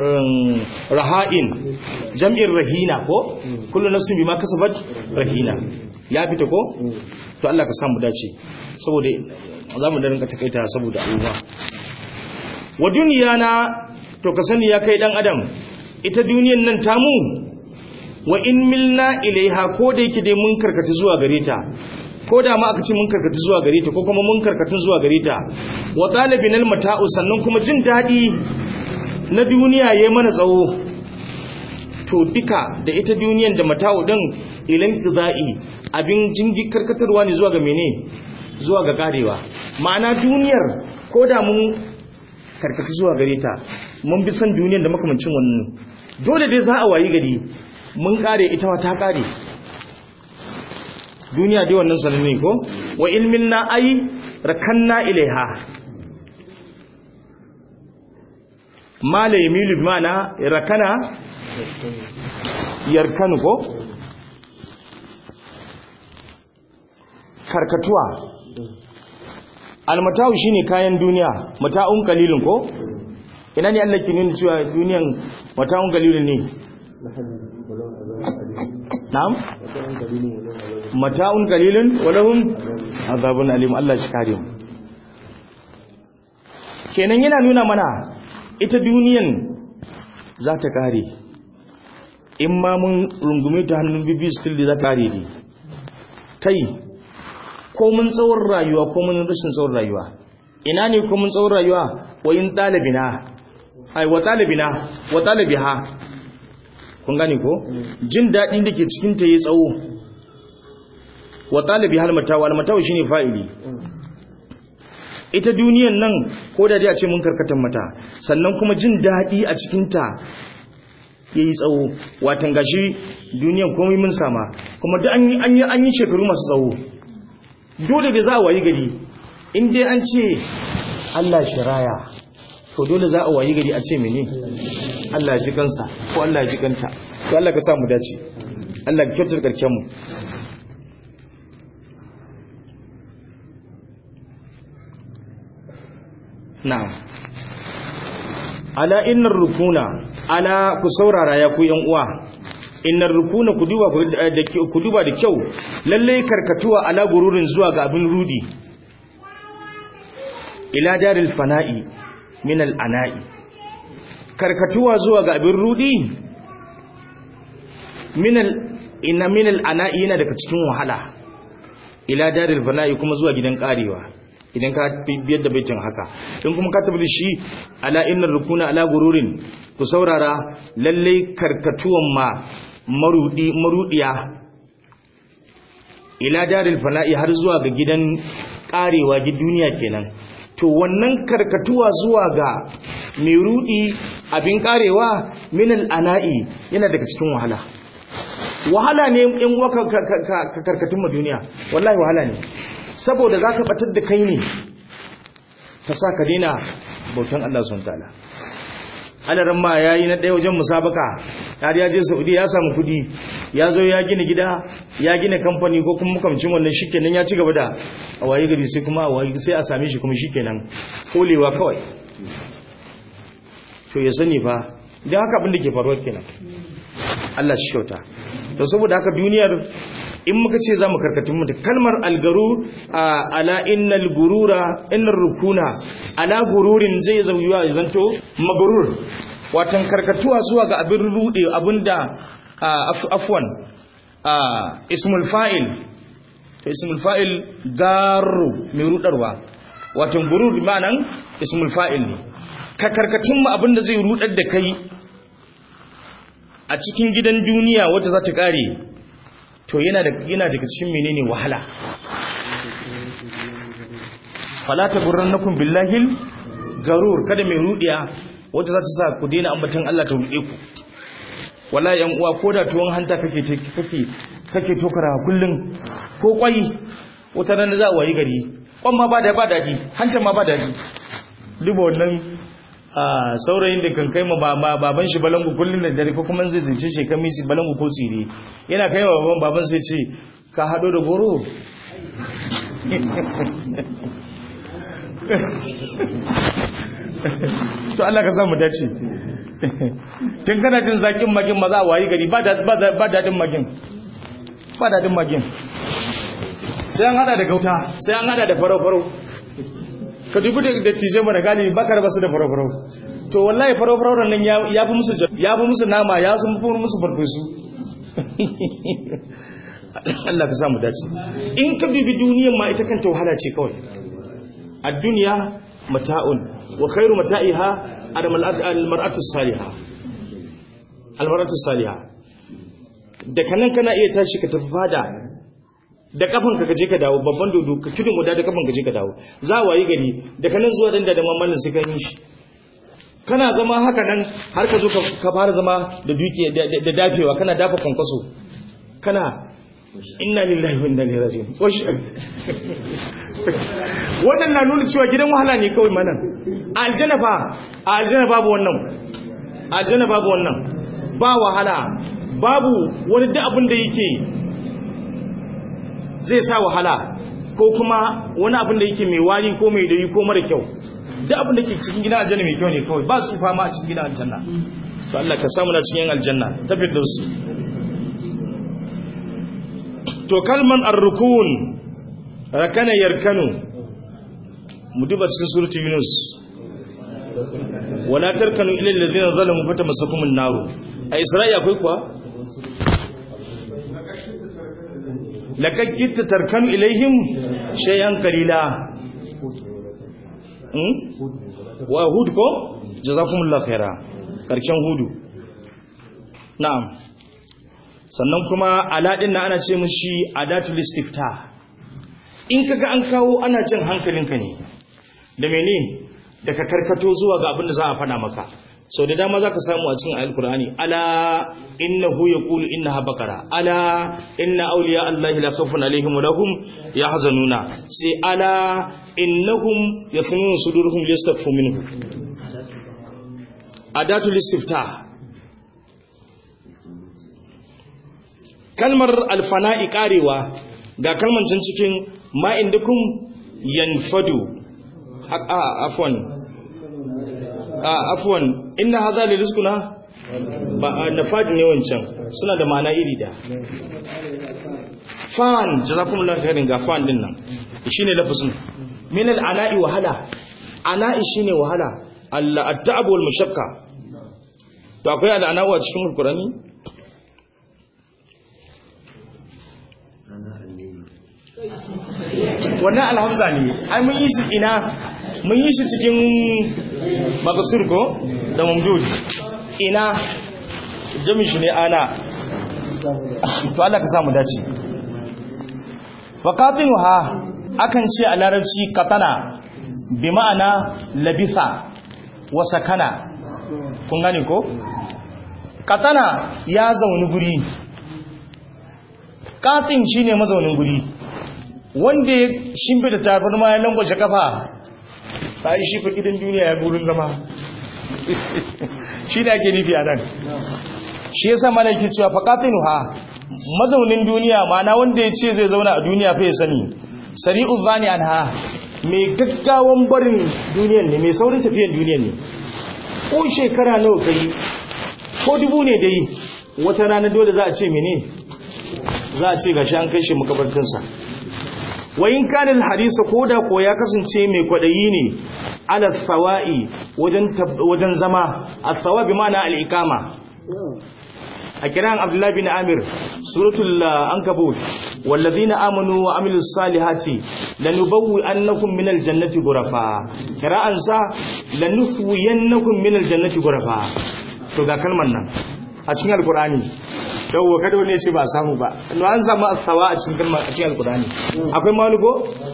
raha'in jam'in rahina ko kullu nafsin bima kasabat rahina ya fita ko to Allah ka samu dace saboda za mu da rinka takaita saboda abubuwa wa duniya na to ka sani ya kai dan adam ita duniyan nan tamu wa in milna ilaiha ko da yake dai mun karkata zuwa gare ta ko da ma aka ce mun karkata zuwa gare ta ko kuma mun karkata zuwa gare ta wa talibin almata'u sannan kuma jin dadi na duniya yayi mana tsawo to duka da ita duniyan da mata'u din ilan qidai abin jingi karkatarwa ne zuwa ga mene zuwa ga karewa ma'ana duniyar ko da mun karkata zuwa gare ta mun bi san duniyar da makamancin wannan dole dai za a wayi gari mun kare ita ma ta kare duniya dai wannan sananne ko wa ilmin na ai rakanna ilaiha mala yamilu bi mana rakana yarkanu ko karkatuwa almatawu shine kayan duniya mata'un qalilun ko ina ne Allah ke nuna cewa duniyan mata'un qalilun ne na'am mata'un qalilun wa lahum azabun alim Allah shi kare mu kenan yana nuna mana ita duniyan za ta kare in ma mun rungume ta hannun bibi still da za ta kare ne kai ko mun tsawon rayuwa ko mun rashin tsawon rayuwa ina ne ko mun tsawon rayuwa wa in talibina ai wa talibina wa talibiha kun gane ko jin dadin da ke cikin ta yayi tsawo wa talibi hal matawa al matawa shine fa'ili ita duniyan nan ko da dai a ce mun karkatan mata sannan kuma jin daɗi a cikinta ya yi tsawo watan gashi duniyan komai mun sama kuma duk an yi an yi shekaru masu tsawo dole da za a wayi gari in dai an ce Allah shiraya to dole za a wayi gari a ce mene Allah ya ji kansa ko Allah ya ji kanta to Allah ka sa mu dace Allah ka kyautar karken mu na'am ala innar rukuna ala ku saurara ya ku yan uwa innar rukuna ku duba da ku duba da kyau lalle karkatuwa ala gururin zuwa ga abin rudi ila daril fana'i min al ana'i karkatuwa zuwa ga abin rudi min al ina min al ana'i yana daga cikin wahala ila daril fana'i kuma zuwa gidan karewa idan ka biyar da baitin haka in kuma ka tabbata shi ala innar rukuna ala gururin ku saurara lalle karkatuwan ma marudi marudiya ila daril fana'i har zuwa ga gidan karewa gi duniya kenan to wannan karkatuwa zuwa ga mai rudi abin karewa min ana'i yana daga cikin wahala wahala ne in waka ka karkatun ma duniya wallahi wahala ne saboda za ta batar da kai ne ta sa ka dina bautan Allah sun ta'ala adaran ma yayi na ɗaya wajen musabaka har ya je Saudi ya samu kudi ya zo ya gina gida ya gina kamfani ko kuma makamcin wannan shikenan ya ci gaba da a waye gari sai kuma a waye sai a same shi kuma shikenan kolewa kawai to ya sani fa idan haka abin da ke faruwa kenan Allah shi kyauta to saboda haka duniyar in muka ce za mu karkatun mutu kalmar algaru ala innal gurura innar rukuna ala gururin zai zauyuwa ya zanto magarur watan karkatuwa zuwa ga abin rude abinda afwan ismul fa'il to ismul fa'il garu mai rudarwa watan gurur ma'anan ismul fa'il ne ka karkatun mu abinda zai rudar da kai a cikin gidan duniya wata za ta kare to yana da yana daga cikin menene wahala fala taburrannakum billahi garur kada mai rudiya wata za ta sa ku daina ambatan Allah ta rude ku wallahi yan uwa koda tuwon hanta kake kake kake tokara kullun ko kwai wata ran za a wayi gari kwan ma ba da ba dadi hanta ma ba dadi duba wannan saurayin da kan kai ma baban shi balangu kullum da dare ko kuma zai zince shi kan misi balangu ko tsire yana kai ma baban baban sai ce ka hado da goro to Allah ka samu dace tun kana jin zakin magin maza wayi gari ba dadin magin ba dadin magin sai an hada da gauta sai an hada da farau-farau ka dubi da tije mana galibi baka raba su da farau-farau to wallahi farau-farau nan ya fi musu ya fi musu nama ya sun fi musu farfesu Allah ka samu dace in ka dubi duniyar ma ita kanta wahala ce kawai a duniya mata'un wa khairu mata'iha al-mar'atu salihah al-mar'atu salihah da kanan kana iya tashi ka tafi fada da kafan ka je ka dawo babban dodo ka tudun guda da kafan ka je ka dawo za a wayi gari da kanan zuwa dan da mamallin sai ka yi shi kana zama haka nan har ka zo ka fara zama da duki da dafewa kana dafa kwankwaso kana inna lillahi wa inna ilaihi raji'un washi wannan na nuna cewa gidan wahala ne kawai manan a aljanna fa a aljanna babu wannan a aljanna babu wannan ba wahala babu wani duk abin da yake zai sa wahala ko kuma wani abin da yake mai wari ko mai dayi ko mara kyau duk abin da ke cikin gidan aljanna mai kyau ne kawai ba su fama a cikin gidan aljanna to Allah ka samu na cikin aljanna tabbir da su to kalman ar-rukun rakana yarkanu mu duba cikin suratul yunus wala tarkanu ila alladhina zalamu fatamassakum an-nar a isra'i akwai kuwa laqad kitta tarkanu ilaihim shay'an qalila hmm wa hud ko jazakumullahu khaira karken hudu na'am sannan kuma aladin na ana ce mishi adatul istifta in kaga an kawo ana jin hankalinka ne da mene da ka karkato zuwa ga abin da za a faɗa maka sau da dama za ka samu a cikin alkur'ani ala innahu yaqulu innaha bakara ala inna awliya allahi la khawfun alaihim wa lahum yahzanuna sai ala innahum yafnun sudurhum liyastaghfu minhu adatul istiftah kalmar alfana'i karewa ga kalmar can cikin ma indakum yanfadu a afwan a afwan inna hadha li rizquna ba nafad ne wancan suna da ma'ana iri da fan jazakumullahu khairin ga fan din nan shine lafazin min al-ana'i wahala ana'i shine wahala Allah at-ta'ab wal mashaqqa to akwai al-ana'u a cikin alqur'ani wannan alhamza ne ai mun yi shi ina mun yi shi cikin makasur ko da mamdud ina jami shi ne ana to Allah ka samu dace faqatinuha akan ce a larabci katana bi ma'ana labisa wa sakana kun gane ko katana ya zauni guri katin shine mazaunin guri wanda ya shimfe da tabarma ya langwace kafa ta yi shi fakidin duniya ya burin zama shi ne ake nufi a nan shi ya sa mana yake cewa faƙatinu ha mazaunin duniya mana wanda ya ce zai zauna a duniya fa ya sani sari'u zani an ha mai gaggawan barin duniyan ne mai saurin tafiyan duniyan ne ko shekara nawa kai ko dubu ne dai wata rana dole za a ce mene za a ce gashi an kai shi makabartinsa wayin kanin hadisa ko da ko ya kasance mai kwaɗayi ne ala tsawa'i wajen zama a tsawa bi mana al'ikama a kiran abdullahi bin amir suratul ankabut wallazina amanu wa amilus salihati lanubawwi annakum minal jannati ghurafa kira'an sa lanuswiyannakum minal jannati ghurafa to ga kalmar nan a cikin alqur'ani yawwa kada wani ya ce ba samu ba no an samu asawa a cikin kalmar a cikin alqur'ani akwai malugo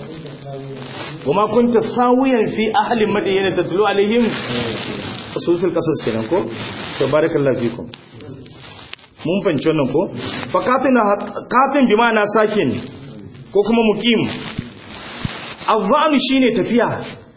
wama kunta sawiyan fi ahli madyana tatlu alaihim usul qasas kenan ko to barakallahu fikum mun fahimci wannan ko fa katin katin bi ma'ana sakin ko kuma muqim azzanu shine tafiya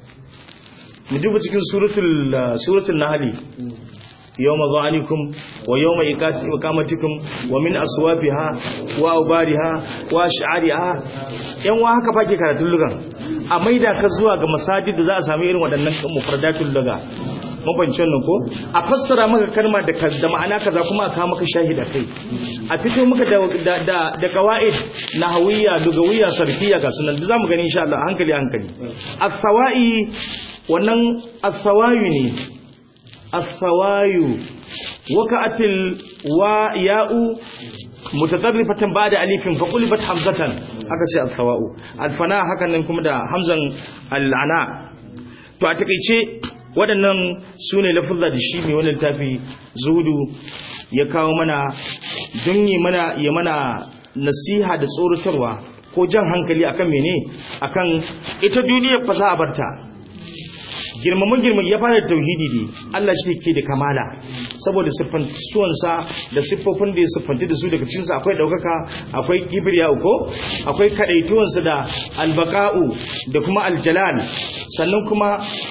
mu duba cikin suratul suratul nahl yawma dhanikum wa yawma iqamatikum wa min aswafiha wa ubariha wa sha'ariha yan wa haka fake karatun lugan a maida ka zuwa ga masajid da za a samu irin waɗannan mufradatul luga mabancin nan ko a fassara maka kalma da da ma'ana kaza kuma a kawo maka shahida kai a fito maka da da da qawaid nahawiyya lugawiyya sarfiyya ga sunan da zamu gani insha Allah hankali hankali as-sawai wannan as-sawayu ne as-sawayu waka'atil wa ya'u mutatarrifatan ba'da alifin fa qulibat hamzatan aka ce as-sawa'u al-fana hakan nan kuma da hamzan al-ana to a takeice waɗannan su ne lafuzza da shi mai wani littafi zudu ya kawo mana don yi mana ya mana nasiha da tsoratarwa ko jan hankali akan mene akan ita duniyar fa za a barta girmamin girman ya fara tauhidi ne Allah shi ke da kamala saboda siffantuwansa da siffofin da ya siffanti da su daga cinsa akwai ɗaukaka akwai kibriya uko akwai kaɗaituwansa da albaka'u da kuma aljalal sannan kuma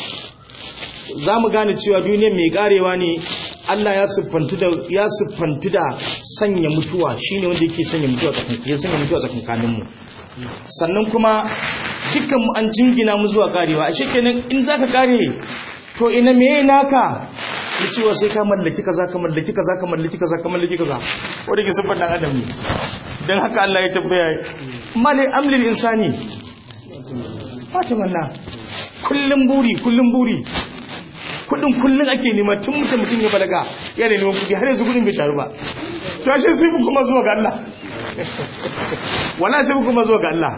za mu gane cewa duniyar mai karewa ne Allah ya siffantu da ya siffantu da sanya mutuwa shine wanda yake sanya mutuwa tsakankanin ya sanya mutuwa tsakankanin mu sannan kuma dukkan mu an jingina mu zuwa karewa a shekenan in zaka kare to ina meye naka ya cewa sai ka mallaki kaza ka mallaki kaza ka mallaki kaza ka mallaki kaza wanda ke siffar dan adam ne dan haka Allah ya tabbaya mali amlil insani fatimanna kullum buri kullum buri kudin kullun ake nema tun mutum mutum ya balaga yana neman kudi har yanzu kudin bai taru ba to ashe sai mu kuma zuwa ga Allah wala sai mu kuma zuwa ga Allah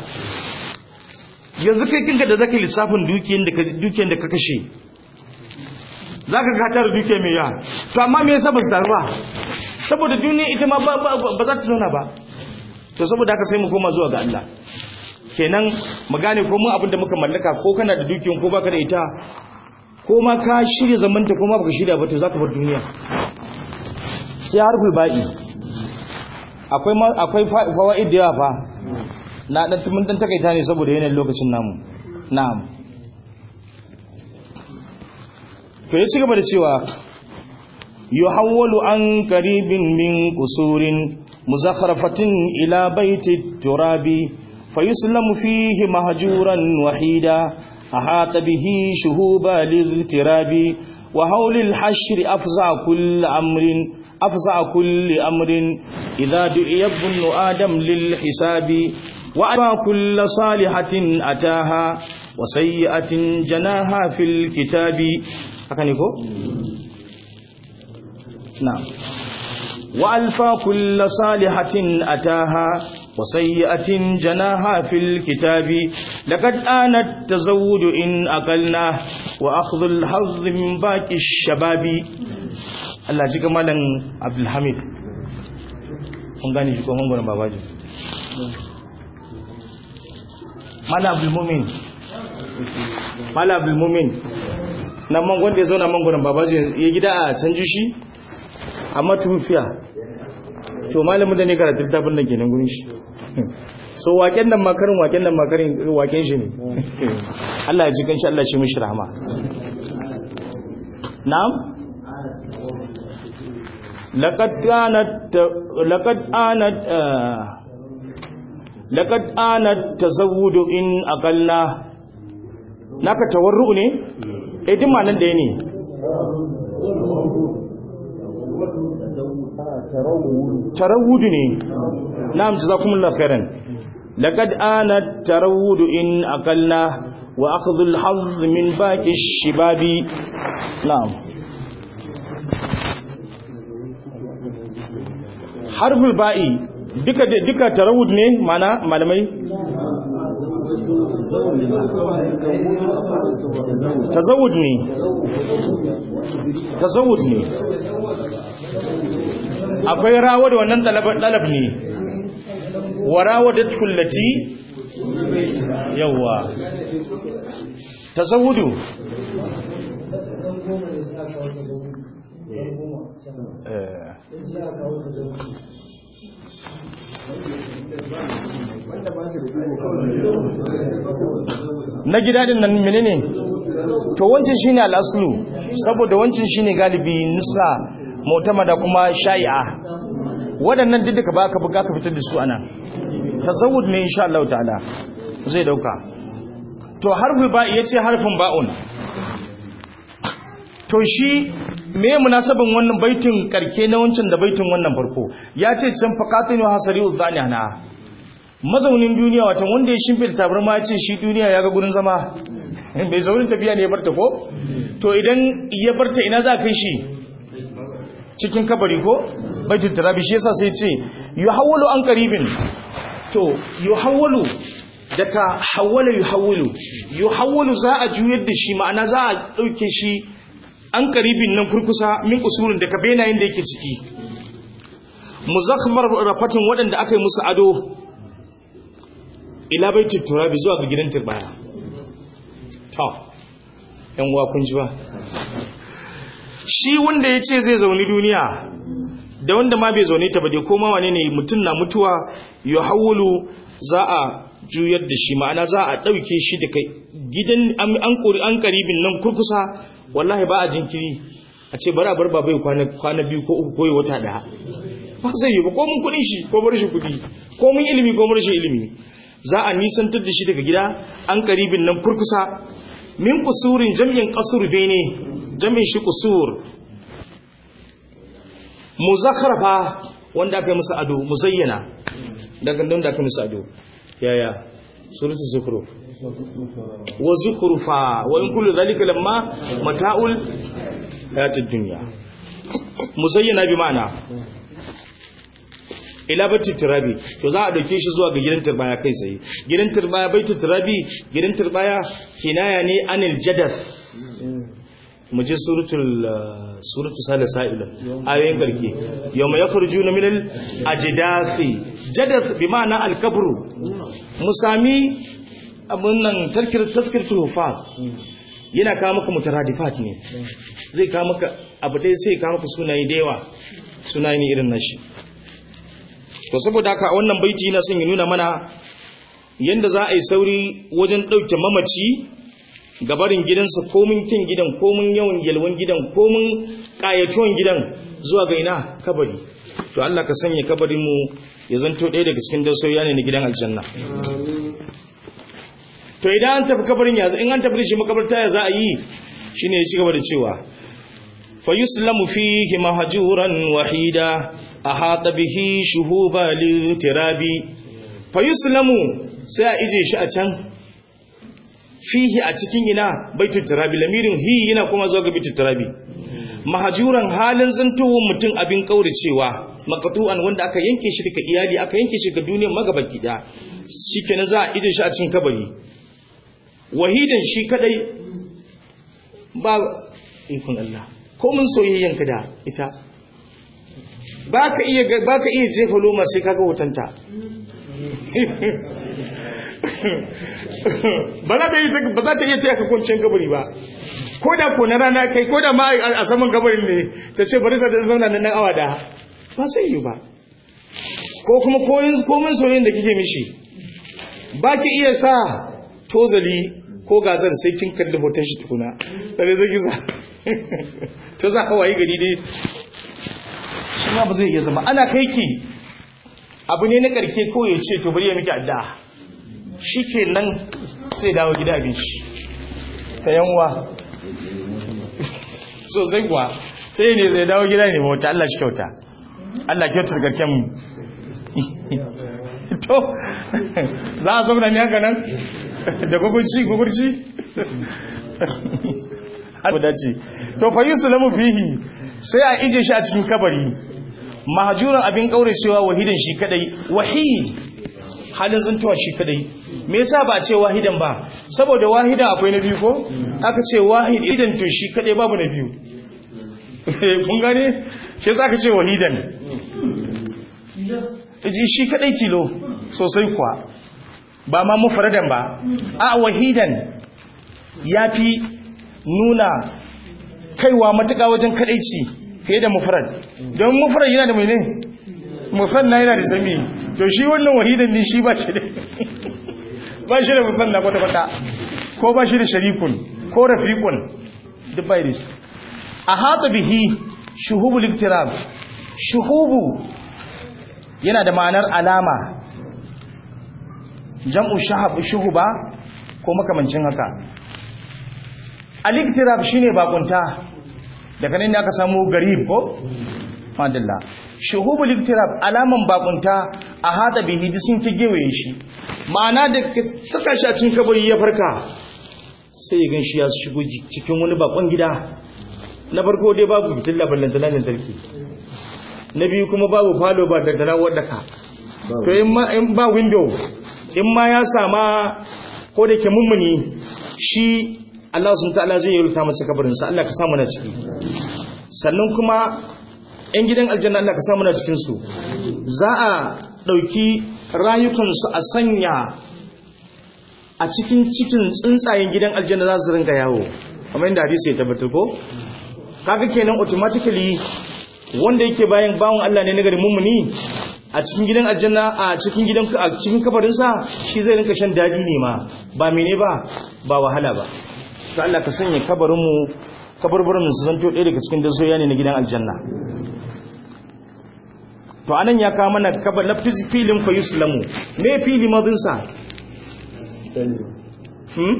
yanzu kai kinka da zaka lissafin dukiyar da dukiyar da ka kashe zaka ga tar dukiya mai yawa to amma me yasa ba su taru ba saboda duniya ita ma ba ba za ta zauna ba to saboda haka sai mu koma zuwa ga Allah kenan mu gane ko mun abin da muka mallaka ko kana da dukiyan ko baka da ita ko ma ka shirya zamanta ko ma baka shirya ba to zaka bar duniya sai harful ba'i akwai akwai fawaid da yawa fa na dan mun dan takaita ne saboda yanayin lokacin namu na'am to ya ci gaba da cewa yuhawwalu an qaribin min qusurin muzakharafatin ila baiti turabi fayuslamu fihi mahjuran wahida ahata bihi shuhuba liltirabi wa hawlil hashri afza kull amrin afza kulli amrin idha du'iya ibnu adam lil hisabi wa aba kull salihatin ataha wa sayyi'atin janaha fil kitabi haka ne ko na'am wa alfa kull salihatin ataha wa sayyi'atin janaha fil kitabi laqad ana tazawwud in aqalna wa akhdhu al hazz min baqi shababi Allah ji ga malam Abdul Hamid kun gane shi ko mun gona babaji malam Abdul Mumin malam Abdul Mumin nan mangon da ya zauna mangonan babaji ya gida a canji shi amma tufiya to malamin da ne karatu littafin nan kenan gurin shi so waken nan makarin waken nan makarin waken shi ne Allah ya ji kanshi Allah shi mishi rahama na'am laqad kanat laqad anat laqad anat tazawwudu in aqalla naka tawarru ne eh din ma nan da ne tarawudu ne na'am jazakumullahu khairan laqad ana tarawudu in aqalna wa akhdhu al-hazz min baqi ash-shibabi na'am harful ba'i duka duka tarawud ne mana malamai tazawud ne tazawud ne akwai rawa da wannan dalab ne wa rawa da tullati yawa tazawudu na gida din nan menene to wancan shine al-aslu saboda wancan shine galibi nusa mu'tamada kuma shai'a waɗannan duk da baka buga ka fitar da su anan tazawud ne insha Allah ta'ala zai dauka to harful ba yace harfin ba'un to shi me munasabin wannan baitin karke na wancan da baitin wannan farko yace can faqatinu hasari uzanihana mazaunin duniya wata wanda ya shimfita tabarma ya ce shi duniya ya ga gurin zama bai zaurin tafiya ne ya barta ko to idan ya barta ina za kai shi cikin kabari ko baitul turabi shi yasa sai ce yuhawwalu an qaribin to yuhawwalu daga hawwala yuhawwalu yuhawwalu za a juyar da shi ma'ana za a dauke shi an qaribin nan kurkusa min usulun daga benayen da yake ciki muzakhmar rafatin waɗanda aka yi musu ado ila baitul turabi zuwa ga gidan turbaya to yan uwa kun ji ba shi wanda ya ce zai zauni duniya da wanda ma bai zaune ta ba dai koma wane ne mutum na mutuwa ya hawulu za a juyar da shi ma'ana za a ɗauke shi da kai gidan an kori an karibin nan kurkusa wallahi ba a jinkiri a ce bari a bar ba bai kwana biyu ko uku koyi wata ɗaya ba zai yi ba ko mun kuɗin shi ko bar shi kuɗi ko mun ilimi ko bar shi ilimi za a nisantar da shi daga gida an karibin nan kurkusa min kusurin jam'in kasur bene jami'in shi kusur muzakhrafa wanda aka yi musu ado muzayyana daga don da aka musu ado yaya suratu zukhruf wa zukhrufa wa in kullu dhalika lamma mata'ul hayatid dunya muzayyana bi ma'ana ila baitul turabi to za a dauke shi zuwa ga gidan turbaya kai tsaye gidan turbaya baitul turabi gidan turbaya kinaya ne anil jadas mu je suratul suratul salasa'il ayoyin garke yawma yakhrujuna minal ajdathi jadath bi ma'ana al-kabru musami abun nan tazkir tazkiratul hufaz yana kawo maka mutaradifat ne zai kawo maka abu dai sai kawo maka sunaye da yawa sunaye ne irin nashi to saboda haka a wannan baiti yana son ya nuna mana yanda za a yi sauri wajen ɗauke mamaci gabarin gidansa komin kin gidan komin yawan yalwan gidan komin ƙayatuwan gidan zuwa ga ina kabari to Allah ka sanya kabarin mu ya zanto ɗaya daga cikin dausoyi ne na gidan aljanna to idan an tafi kabarin ya in an tafi da shi makabarta ya za a yi shine ya ci gaba da cewa fa yuslamu fihi mahjuran wahida ahata bihi shuhuba litirabi fa yuslamu sai a ije shi a can fihi a cikin ina baitul turabi lamirin hi yana kuma zuwa ga baitul turabi mahajuran halin zantowar mutum abin kauracewa makatu'an wanda aka yanke shi daga iyali aka yanke shi ga duniyar magabaki da shikenan za a ije shi a cikin kabari wahidan shi kadai ba ikon Allah ko mun soyayyanka da ita baka iya baka iya jefa loma sai kaga hotanta ba za ta yi ba za ta iya taya ka kwanciyar kabari ba ko da ko na rana kai ko da ma a saman kabarin ne ta ce bari ta zauna nan awa da ba sai yi ba ko kuma koyin komin soyayyen da kike mishi ba ki iya sa tozali ko gazar sai kin kalli hoton shi tukuna sai zai ki sa to za ka wayi gari dai shi ma ba zai iya zama ana kai ki abu ne na karke ko ya ce to bari ya miki addu'a shi ke nan zai dawo gida abinci ta yanwa so zai kuwa sai ne zai dawo gida ne mawata Allah shi kyauta Allah kyauta da garken mu to za a zauna ne haka nan da gugurci gugurci abu dace to fa yusulamu fihi sai a ije shi a cikin kabari mahajuran abin kauracewa wahidan shi kadai wahid halin zantuwa shi kadai me yasa ba ce wahidan ba saboda wahida akwai na biyu ko aka ce wahid idan to shi kadai babu na biyu kun gane shi yasa aka ce wahidan ji shi kadai tilo sosai kuwa ba ma mufradan ba a wahidan yafi nuna kaiwa matuƙa wajen kadaici fiye da mufrad don mufrad yana da mai ne musanna yana da sami to shi wannan wahidan din shi ba shi da ba shi da musanna kwata kwata ko ba shi da sharikun ko rafiqun duk bai da a hata bihi shuhubul iktirab shuhubu yana da ma'anar alama jam'u shahab shuhuba ko makamancin haka al-iktirab shine bakunta daga nan ne aka samu garib ko madalla shuhubul iktirab alaman bakunta a hada bihi sun ki gewaye shi ma'ana da saka shi a cikin kabari ya farka sai ya ganshi ya shigo cikin wani bakon gida na farko dai babu fitilla ballantana lantarki na biyu kuma babu falo ba daddana wadda ka to in ba window in ma ya sama ko da ke mummuni shi Allah sun ta'ala zai yi rubuta masa kabarinsa Allah ka samu na ciki sannan kuma ‘yan gidan aljanna Allah ka samu na cikinsu za a ɗauki rayukansu a sanya a cikin cikin tsuntsayen gidan aljanna za su rinka yawo kamar yadda hadisi ya tabbatar ko kaga kenan automatically wanda yake bayan bawon Allah ne na gari mummuni a cikin gidan aljanna a cikin gidan a cikin kafarinsa shi zai rinka shan dadi ne ma ba mene ba ba wahala ba to Allah ka sanya kabarin mu kabarbarin su zanto ɗaya daga cikin dasoya ne na gidan aljanna to anan ya kawo mana kabar lafis filin fa yuslamu me fili madin sa hmm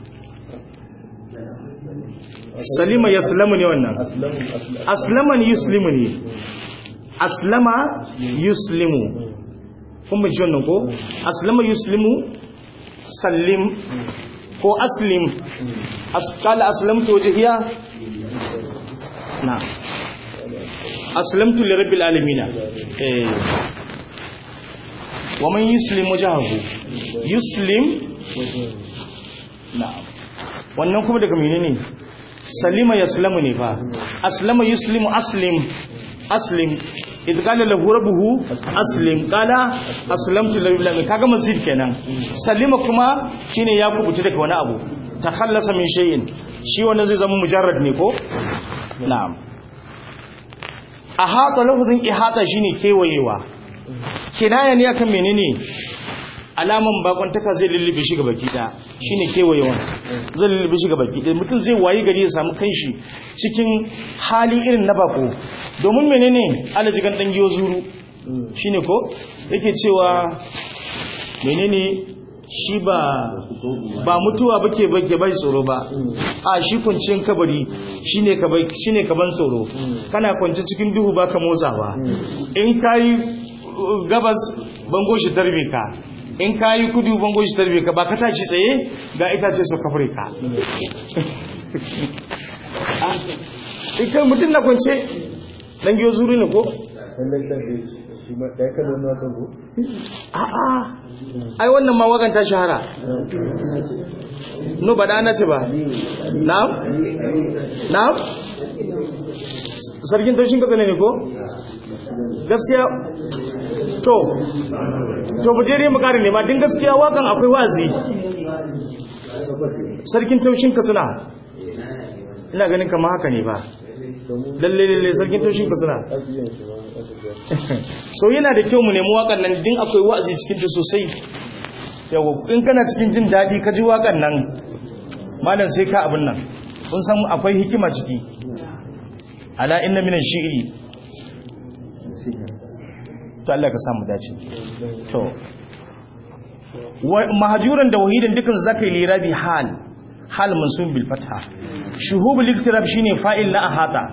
salima yaslamu ne wannan aslama ne yuslimu ne aslama yuslimu kuma ji wannan ko aslama yuslimu sallim ko aslim kala aslamtu wajhiya na aslamtu lirabbil alamin eh wa man yuslim wajhahu yuslim na wannan kuma daga menene salima yaslamu ne fa aslama yuslimu aslim aslim idh qala lahu rabbuhu aslim qala aslamtu lillahi kaga mazid kenan salima kuma shine ya kubuta daga wani abu takhallasa min shay'in shi wannan zai zama mujarrad ne ko na'am ahata lafazin ihata shine kewayewa kinaya ne akan menene alaman bakontaka zai lullube shi gabaki da shine kewayewan zai lullube shi gabaki da mutum zai wayi gari ya samu kanshi cikin hali irin na bako domin menene alajigan dan giyo zuru shine ko yake cewa menene shi ba ba mutuwa bake bake bai tsoro ba a shi kuncin kabari shine ka bai shine ka ban tsoro kana kwance cikin duhu baka motsawa in kai gabas bango shi tarbe ka in kayi kudu bango shi tarbe ka ba ka tashi tsaye ga itace su kafure ka ikan mutum na kwance dan giyo zuru ne ko a'a ai wannan ma wagan ta shahara no ba da ana ce ba na'am na'am sarkin taushin kasa ne ko gaskiya to to mu je mu kare ne ma din gaskiya wakan akwai wazi sarkin taushin katsina ina ganin kama haka ne ba lalle lalle sarkin taushin katsina so yana da kyau mu nemi wakan nan din akwai wazi cikin ta sosai yawa in kana cikin jin daɗi ka ji wakan nan malam sai ka abin nan kun san akwai hikima ciki ala inna minan shi'ri to Allah ka samu dace to mahajuran da wahidan dukan zakai lirabi hal hal mansub bil fatha shuhubul iktirab shine fa'il na ahata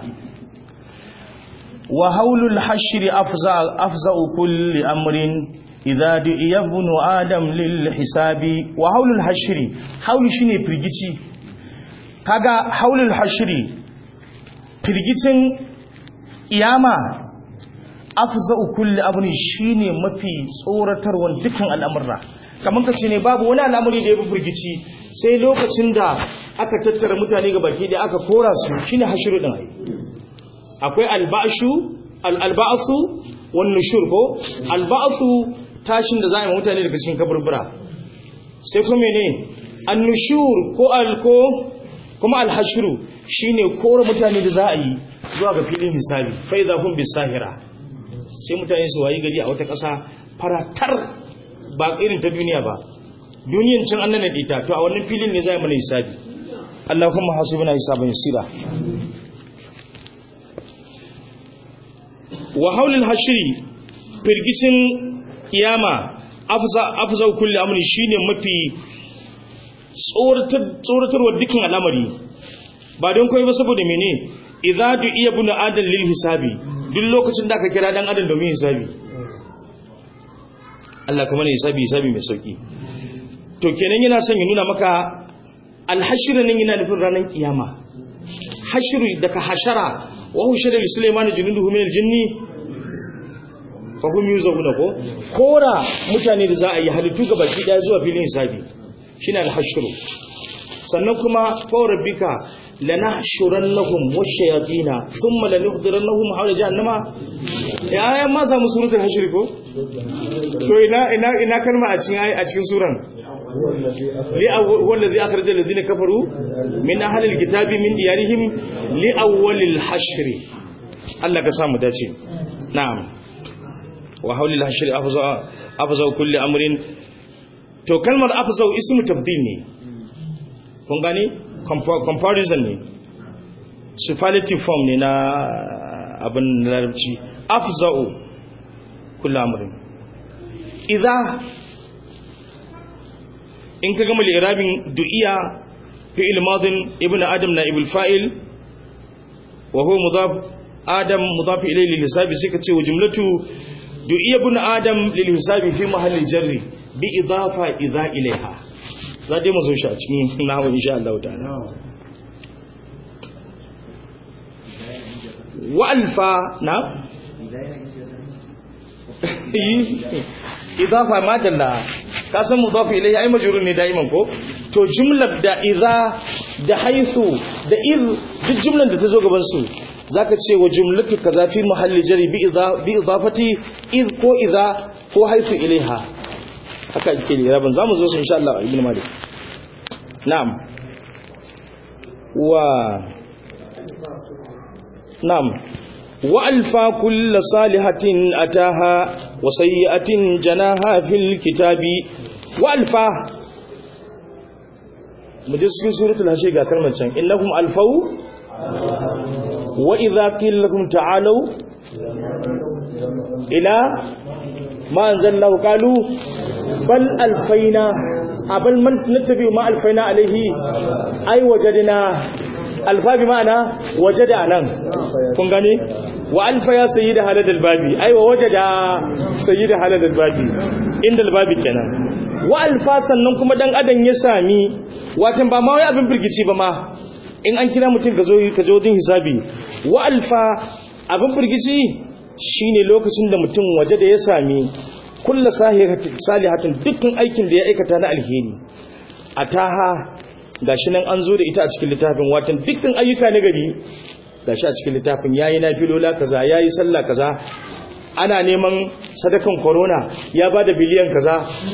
wa haulul hashr afza afza kulli amrin idza du'iya ibn adam lil hisabi wa haulul hashr haul shine firgici kaga haulul hashr firgicin iyama afza'u kulli abin shine mafi tsoratarwan dukkan al'amurra kamar kace ne babu wani al'amari da ya fi firgici sai lokacin da aka tattara mutane ga baki da aka kora su shine hashiru din ai akwai alba'shu al-alba'su wan nushur ko alba'su tashin da za a yi mutane daga cikin kaburbura sai kuma ne an-nushur ko al-ko kuma al-hashru shine kora mutane da za a yi zuwa ga filin hisabi fa idza hum bisahira sai mutane su wayi gari a wata ƙasa faratar ba irin ta duniya ba duniyan cin an nana ta to a wannan filin ne za mu mana hisabi Allahumma hasibna hisaban yasira wa haulul hashri firgicin kiyama afza afza kulli amri shine mafi tsoratar tsoratarwa dukkan al'amari ba don koyi ba saboda mene idza du'iya bunu adam lil hisabi duk lokacin da aka kira dan adam domin hisabi Allah kuma ne hisabi hisabi mai sauki to kenan yana son ya nuna maka alhashir nan yana nufin ranar kiyama hashiru daga hashara wa hushira li sulaiman junuduhu min aljinni fa hum yuzabuna ko kora mutane da za a yi halittu ga baki daya zuwa filin hisabi shine alhashru sannan kuma fa rabbika lanahshurannahum washayatina thumma lanuhdirannahum hawla jahannama ya ya ma samu suratul hashr ko to ina ina ina kalma a cikin a cikin suran li huwa allazi akhraja alladhina kafaru min ahli alkitabi min diyarihim li awwalil hashr Allah ka samu dace na'am wa hawlil hashr afza afza kulli amrin to kalmar afza ismu tabdil ne kun gani comparison ne superlative form ne na abin larabci afza'u kullu amrin idza in ka gama li'irabin du'iya fi'il madin ibnu adam na ibul fa'il wa huwa mudaf adam mudaf ilayhi lil hisabi sai ka ce wa jumlatu du'iya ibnu adam lil hisabi fi mahalli jarri bi idafa idza ilayha za dai mu zo shi a cikin nahawu insha Allah ta'ala wa alfa na idafa ma dalla ka san mudafi ilayhi ai majrur ne daiman ko to jumlar da idza da haythu da id duk jumlar da ta zo gaban su zaka ce wa jumlatu kaza fi mahalli jari bi idza bi idafati id ko idza ko haythu ilaiha haka yake ne rabin zamu zo su insha Allah ibn malik na'am wa na'am wa alfa kull salihatin ataha wa sayyi'atin janaha fil kitabi wa alfa muje cikin suratul hashe ga kalmar can innahum alfau wa idza qila lakum ta'alu ila ma anzalallahu qalu bal alfaina abal man nattabi ma alfaina alaihi ai wajadna alfa bi ma'ana wajada nan kun gane wa alfa ya sayyida halal albabi ai wa wajada sayyida halal albabi inda albabi kenan wa alfa sannan kuma dan adam ya sami watan ba ma wai abin birgici ba ma in an kira mutum ka zo ka zo wajen hisabi wa alfa abin birgici shine lokacin da mutum waje da ya sami kullu salihatin dukkan aikin da ya aikata na alheri ataha gashi nan an zo da ita a cikin littafin watan dukkan ayyuka na gari gashi a cikin littafin yayi nafilola kaza yayi sallah kaza ana neman sadakan corona ya bada biliyan kaza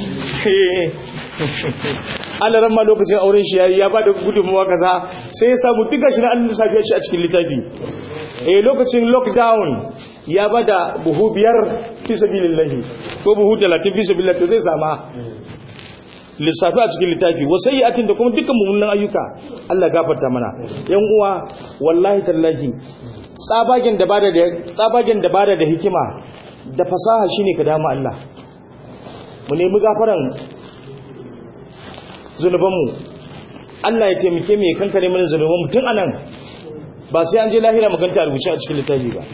Allah ran ma lokacin auren shi yayi ya bada gudunmuwa kaza sai ya samu duka shi na Allah safiya shi a cikin littafi eh lokacin lockdown ya bada buhu biyar fi sabilillahi ko buhu 30 fi sabilillah to zai sama lissafi a cikin littafi wasayyatin da kuma dukkan mummunan ayyuka Allah gafarta mana yan uwa wallahi tallahi tsabagen da bada da tsabagen da bada da hikima da fasaha shine ka dama Allah mu nemi gafaran zunubanmu Allah ya taimake mu ya kankare mana zunubanmu tun anan ba sai an je lahira mu ganta rubuce a cikin littafi ba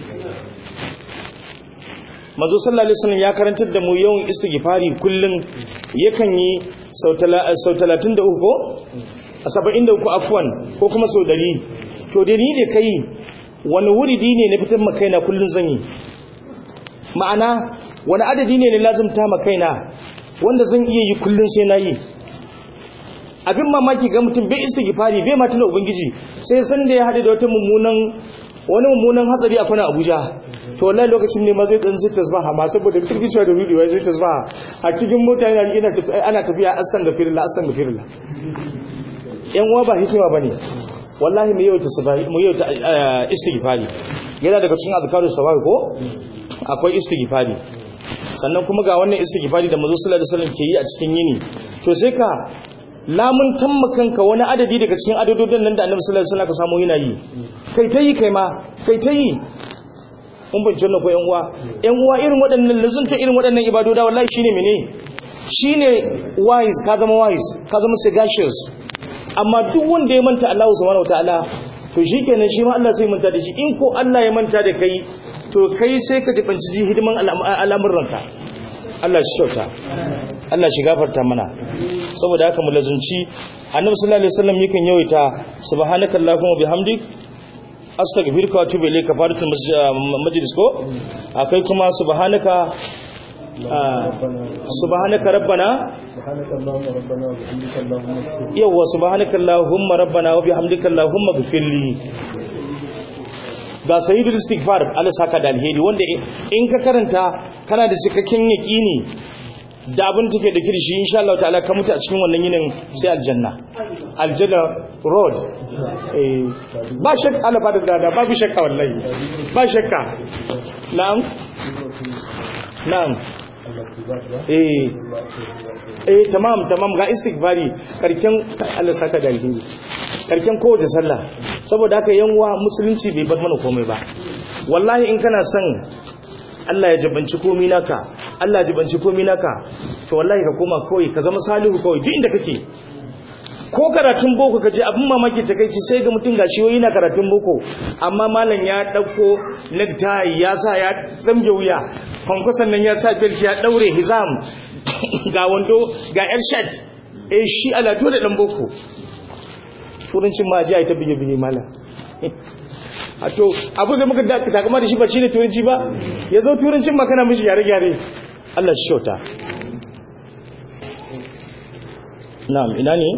manzo sallallahu alaihi wasallam ya karantar da mu yawan istighfari kullun yakan yi sau 33 ko 73 afwan ko kuma sau 100 to da ni da kai wani wuridi ne na fitar makaina kullun zan yi ma'ana wani adadi ne na lazumta makaina wanda zan iya yi kullun sai na yi abin mamaki ga mutum bai istighfari bai ma tuna ubangiji sai san da ya hade da wata mummunan wani mummunan hatsari a kuna Abuja to wallahi lokacin ne ma zai dan zai tasbaha ma saboda kirkicewa da rudewa zai tasbaha a cikin mota yana ina ana tafiya astaghfirullah astaghfirullah yan uwa ba hikima bane wallahi mu yau tasbahi mu yau istighfari yana daga cikin azkaru sabah ko akwai istighfari sannan kuma ga wannan istighfari da manzo sallallahu alaihi wasallam ke yi a cikin yini to sai ka lamun tammakanka wani adadi daga cikin adadodin nan da annabi sallallahu alaihi wasallam ka samu yana yi kai ta yi kai ma kai ta yi mun bin janna ko yan uwa yan uwa irin waɗannan lazunta irin waɗannan ibadoda wallahi shine mene shine wise ka zama wise ka zama sagacious amma duk wanda ya manta Allah subhanahu wataala to shikenan shi ma Allah sai manta da shi in ko Allah ya manta da kai to kai sai ka jibanci ji hidiman al'amuranka Allah shi kyauta Allah shi gafarta mana saboda haka mu lazunci annabi sallallahu alaihi wasallam yakan yawaita subhanakallahumma bihamdik astaghfiruka wa atubu ilayka faratul majlis ko akai kuma subhanaka subhanaka rabbana yawa subhanaka allahumma rabbana wa bihamdika allahumma ghfirli ga sayyidul istighfar Allah saka da alheri wanda in ka karanta kana da cikakken yaqini da abin take da kirshi insha Allah ta'ala ka mutu a cikin wannan yinin sai aljanna aljanna road eh ba shakka Allah ba da dada babu shakka wallahi ba shakka na'am na'am eh eh tamam tamam ga istighfari karken Allah saka da alheri karken kowace sallah saboda haka yanwa musulunci bai bar mana komai ba wallahi in kana son Allah ya jibanci komai naka Allah ya jibanci komai naka to wallahi ka koma kawai ka zama salihu kawai duk inda kake ko karatun boko ka je abin mamaki ta kai sai ga mutum gashi yoyi na karatun boko amma malam ya dauko necktie ya sa ya zamge wuya kwankwason nan ya sa belt ya daure hizam ga wando ga yar shirt eh shi ala dole dan boko turancin ma ji ai ta bige bige malam a to abu da muka takama da shi ba shi ne turanci ba ya zo turancin ma kana mishi gyare-gyare Allah shi shauta na'am ina ne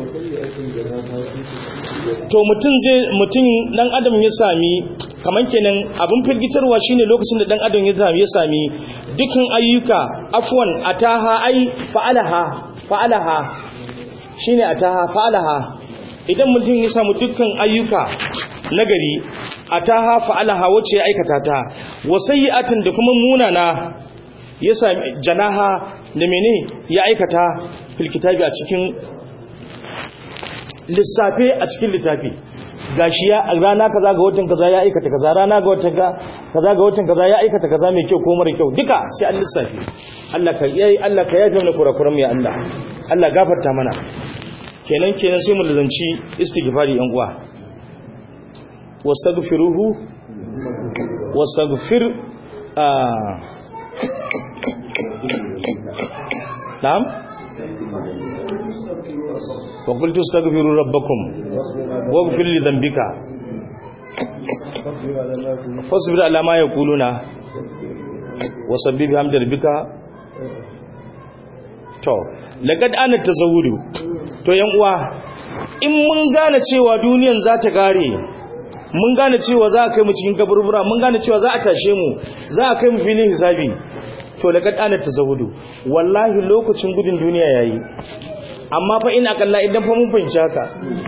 to mutum zai mutum dan adam ya sami kaman kenan abin firgitarwa shine lokacin da dan adam ya sami ya sami dukkan ayyuka afwan ataha ai fa'alaha fa'alaha shine ataha fa'alaha idan mutum ya samu dukkan ayyuka nagari ataha fa'alaha wacce ya aikata ta wasayyatin da kuma munana ya sami janaha da mene ya aikata fil kitabi a cikin lissafe a cikin littafi gashi ya rana kaza ga watan kaza ya aikata kaza rana ga watan kaza ga watan kaza ya aikata kaza mai kyau ko mara kyau duka sai an lissafi Allah ka yayi Allah ka yaje mana kurakuran ya Allah Allah gafarta mana kenan kenan sai mu lazanci istighfari yan uwa wastaghfiruhu wastaghfir na'am وقلت استغفروا ربكم واغفر لذنبك فاصبر على ما يقولون وسبح بحمد ربك to laqad ana tazawudu to yan uwa in mun gane cewa duniyan za ta gare mun gane cewa za a kai mu cikin kaburbura mun gane cewa za a tashe mu za a kai mu filin hisabi to laqad ana tazawudu wallahi lokacin gudun duniya yayi amma fa ina kalla idan fa mun fahimci haka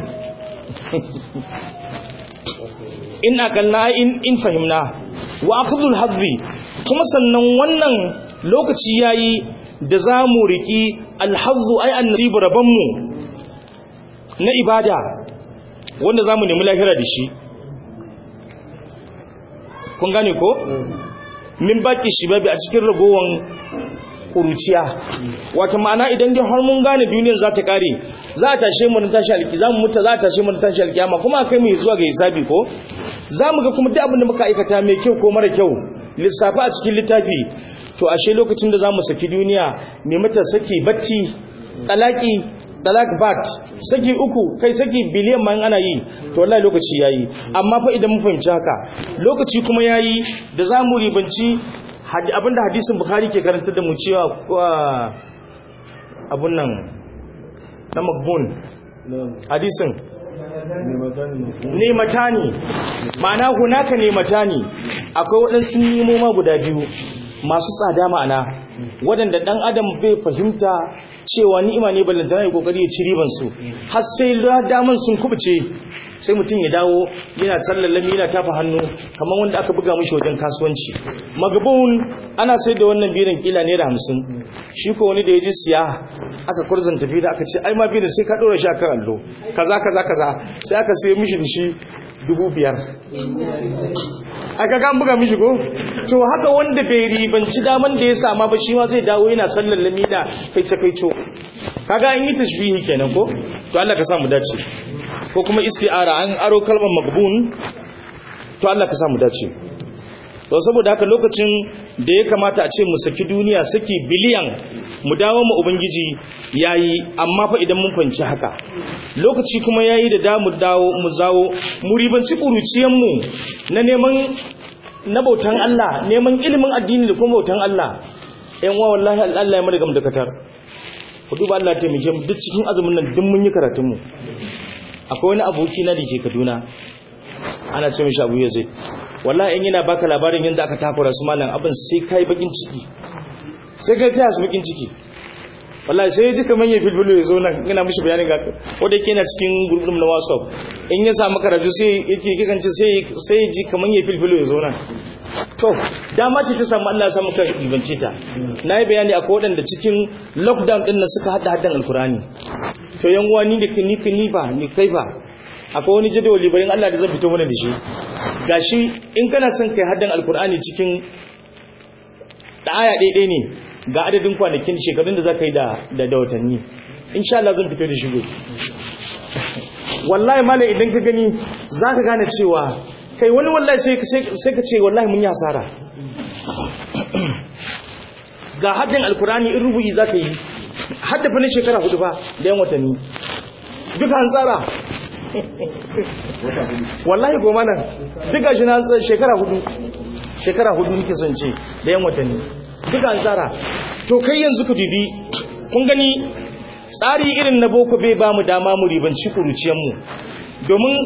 ina kalla in in fahimna wa akhdhul hadhi kuma sannan wannan lokaci yayi da zamu riki alhazzu ay annasibu rabbanmu na ibada wanda zamu nemi lahira da shi kun gane ko min baki shibabi a cikin ragowan kuruciya wata ma'ana idan dai har mun gane duniyar za ta kare za a tashe mu na tashi alki za mu mutu za a tashe mu na tashi alkiyama kuma kai mu zuwa ga hisabi ko za mu ga kuma duk abin da muka aikata mai kyau ko mara kyau lissafi a cikin littafi to ashe lokacin da za mu saki duniya mai mata saki bacci talaki talak bat saki uku kai saki biliyan ma ana yi to wallahi lokaci yayi amma fa idan mun fahimci haka lokaci kuma yayi da za mu ribanci abinda hadisin bukhari ke karanta da mu cewa abun nan na magbun hadisin nemata ne ma'ana hunaka nemata ne akwai waɗansu nemoma guda biyu masu tsada ma'ana waɗanda ɗan adam bai fahimta cewa ni'ima ne ballantana ya kokari ya ci ribansu har sai daman sun kubuce sai mutum ya dawo yana tsallallami yana tafa hannu kamar wanda aka buga mashi wajen kasuwanci magabun ana sai da wannan birin kila naira hamsin shi ko wani da ya ji siya aka kurzan tafi da aka ce ai ma birin sai ka ɗora shi akan allo kaza kaza kaza sai aka sai mishi da shi dubu biyar aka kan buga mishi ko to haka wanda bai ribanci daman da ya sama ba shi ma zai dawo yana sallallami da kaice kaico kaga an yi tashbihi kenan ko to Allah ka sa mu dace ko kuma isti'ara an aro kalmar magbun to Allah ka sa mu dace to saboda haka lokacin da ya kamata a ce mu saki duniya saki biliyan mu dawo mu ubangiji yayi amma fa idan mun fanci haka lokaci kuma yayi da damu dawo mu zawo mu ribanci kuruciyan mu na neman na bautan Allah neman ilimin addini da kuma bautan Allah ɗan wa wallahi Allah ya mu daga dakatar ku duba Allah ya taimake mu duk cikin azumin nan duk mun yi karatun mu akwai wani aboki na da ke Kaduna ana ce mishi Abu Yazid wallahi in yana baka labarin yadda aka takura su malam abin sai kai bakin ciki sai kai taya su bakin ciki wallahi sai ji kaman ya filfilo ya zo nan ina mishi bayanin ga wanda yake yana cikin gurbin na WhatsApp in ya samu karatu sai yake kikance sai sai ji kaman ya filfilo ya zo nan to dama ce ta samu Allah ya samu kan ibance ta nayi bayani akwai wadanda cikin lockdown din nan suka hada hadan alkurani to yan uwa ni da ni ni ba ni kai ba akwai wani jadawali bayan Allah da zan fito mana da shi gashi in kana son kai haddan alkur'ani cikin da aya ɗaiɗai ne ga adadin kwanakin shekarun da za ka yi da da watanni insha Allah zan fito da shi gobe wallahi malam idan ka gani za ka gane cewa kai wani wallahi sai ka ce wallahi mun yi hasara ga haddan alkur'ani in rubu'i za ka yi haddafa na shekara hudu ba da yan watanni duka an tsara wallahi goma nan duka shi na shekara hudu shekara hudu nake son ce da yan watanni duka an tsara to kai yanzu ku dubi kun gani tsari irin na boko bai ba mu dama mu ribanci kuruciyarmu domin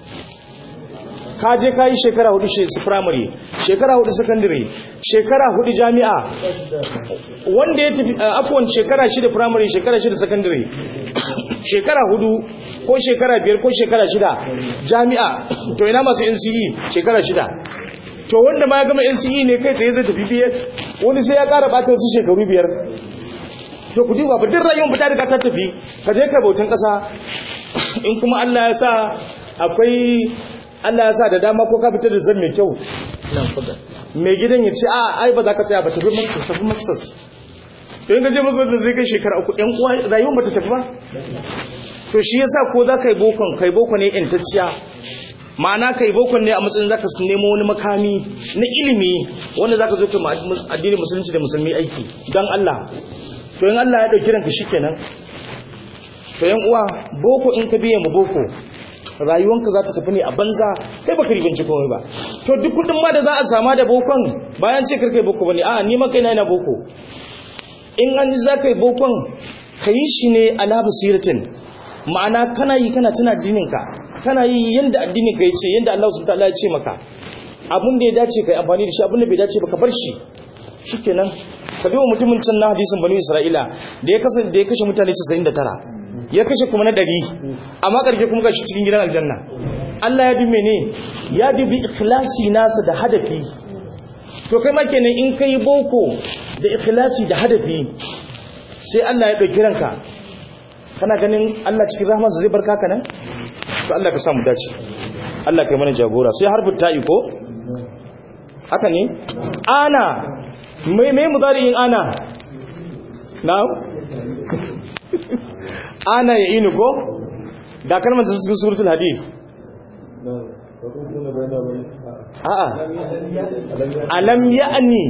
ka je ka yi shekara hudu su primary shekara hudu secondary shekara hudu jami'a wanda ya tafi afon shekara shida primary shekara shida secondary shekara hudu ko shekara biyar ko shekara shida jami'a to ina masu NCE shekara shida to wanda ma ya gama NCE ne kai tsaye zai tafi biyar wani sai ya kara bata wasu shekaru biyar to ku duba ba duk rayuwar fita daga ta tafi ka je ka bautan kasa in kuma Allah ya sa akwai Allah ya sa da dama ko ka fita da zan mai kyau nan fada mai gidan ya ce a ai ba za ka tsaya ba tafi masters tafi masters to in ka je masters da zai kai shekara uku ɗan uwa rayuwar ba ta tafi ba to shi yasa ko za ka yi bokon kai boko ne intacciya ma'ana kai bokon ne a matsayin zaka nemo wani makami na ilimi wanda zaka zo ka addinin musulunci da musulmi aiki dan Allah to in Allah ya dauki ranka shikenan to yan uwa boko in ka biye mu boko rayuwanka za ta tafi ne a banza kai baka ribanci komai ba to duk kudin ma da za a sama da bokon bayan ce karkai boko bane a ni ma kai na ina boko in an ji za ka yi bokon ka yi shi ne ala basiratin ma'ana kana yi kana tuna addininka kana yi yanda addinin ka yace yanda Allah subhanahu wataala ya ce maka abin da ya dace kai amfani da shi abin da bai dace ba ka bar shi shikenan ka biyo mutumin can na hadisin banu Isra'ila da ya kasance da ya kashe mutane 99 ya kashe kuma na 100 amma karshe kuma gashi cikin gidan aljanna Allah ya dume ne ya dubi ikhlasi nasa da hadafi to kai ma kenan in kai boko da ikhlasi da hadafi sai Allah ya dauki ranka kana ganin Allah cikin rahmarsa zai barka ka nan to Allah ka samu dace Allah kai mana jagora sai harfin ta'i ko haka ne ana mai mai mudari'in ana na'am ana ya inu ko da kalmar da cikin suratul hadid a'a alam ya'ni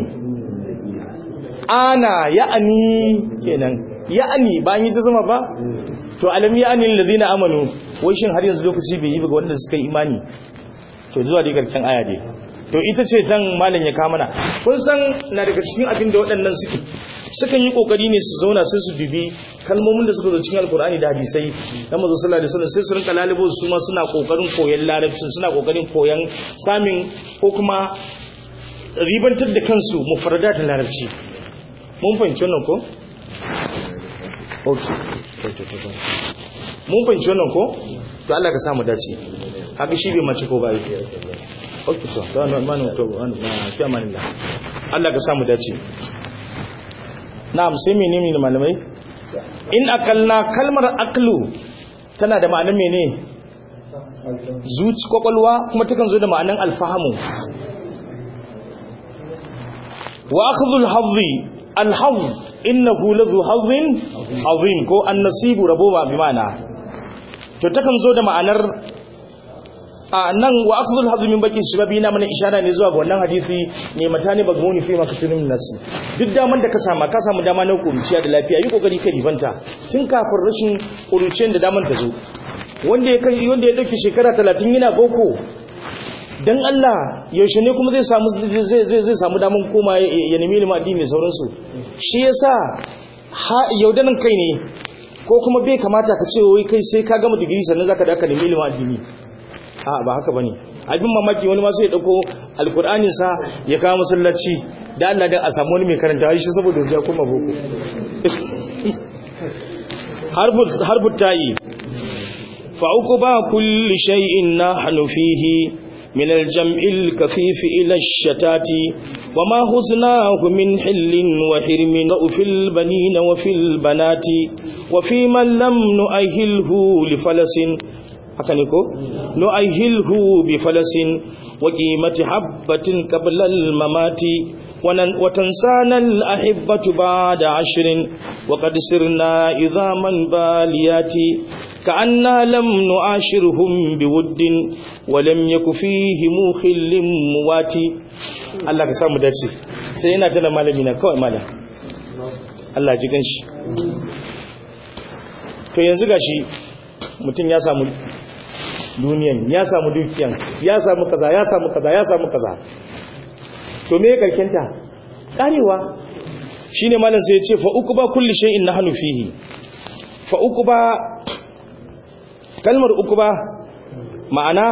ana ya'ni kenan ya'ni ba an yi zama ba to alam ya'ni alladhina amanu wai shin har yanzu lokaci bai yi ba ga wanda suka yi imani to zuwa dai garken aya dai to ita ce dan malam ya kama mana kun san na daga cikin abin da waɗannan suke sukan yi kokari ne su zauna sai su bibi kalmomin da suka zo cikin alkur'ani da hadisai na manzo sallallahu alaihi wasallam sai su rinka lalibo su ma suna kokarin koyon larabcin suna kokarin koyon samin ko kuma ribantar da kansu mufradatin larabci mun fahimci wannan ko okay mun fahimci wannan ko to Allah ka samu dace haka shi bai mace ko ba yi okay to da wannan manu to wannan fi amanillah Allah ka samu dace na'am sai menene ne malamai in akalna kalmar aklu tana da ma'anar mene zuci kwakwalwa kuma takan zo da ma'anar alfahamu wa akhdhul hadhi alhadh innahu ladhu hadhin azim ko annasibu rabo ba bi ma'ana to takan zo da ma'anar a nan wa akhdhul hadhi min baqi shababi na mana ishara ne zuwa ga wannan hadisi ne mata ne bagmuni fi makasirin nasi duk daman da ka sama ka samu dama na kuruciya da lafiya yi kokari ka ribanta tun kafin rashin kuruciyar da daman ta zo wanda ya kai wanda ya dauki shekara 30 yana boko dan Allah yaushe ne kuma zai samu zai zai zai samu daman koma ya nemi ilimin addini sauransu shi yasa yaudanin kai ne ko kuma bai kamata ka ce wai kai sai ka gama digiri sannan zaka da ka nemi ilimin addini a ba haka bane abin mamaki wani ma sai ya dauko alkur'anin sa ya kawo masallaci da Allah dan a samu wani mai karanta shi saboda ya kuma boko harbu harbu tayi fa uquba kulli shay'in nahnu fihi من الجمع الكثيف إلى الشتات وما خزناه من حل وحرم وفي البنين وفي البنات وفي من لم نؤهله لفلس haka ne ko nu'ahilhu bi falasin wa qimati habatin qabla al-mamati wa tansana al-ahibbatu ba'da ashrin wa qad sirna idhaman baliyati ka'anna lam nu'ashirhum biwuddin wa lam yaku fihi mukhillin muwati Allah ka samu dace sai yana tana malami na kawai malam Allah ji ganshi to yanzu gashi mutum ya samu duniyan ya samu dukiyan ya samu kaza ya samu kaza ya samu kaza to me karkenta karewa shine malam sai ya ce fa uku ba kulli shay'in nahnu fihi fa uquba kalmar uquba ma'ana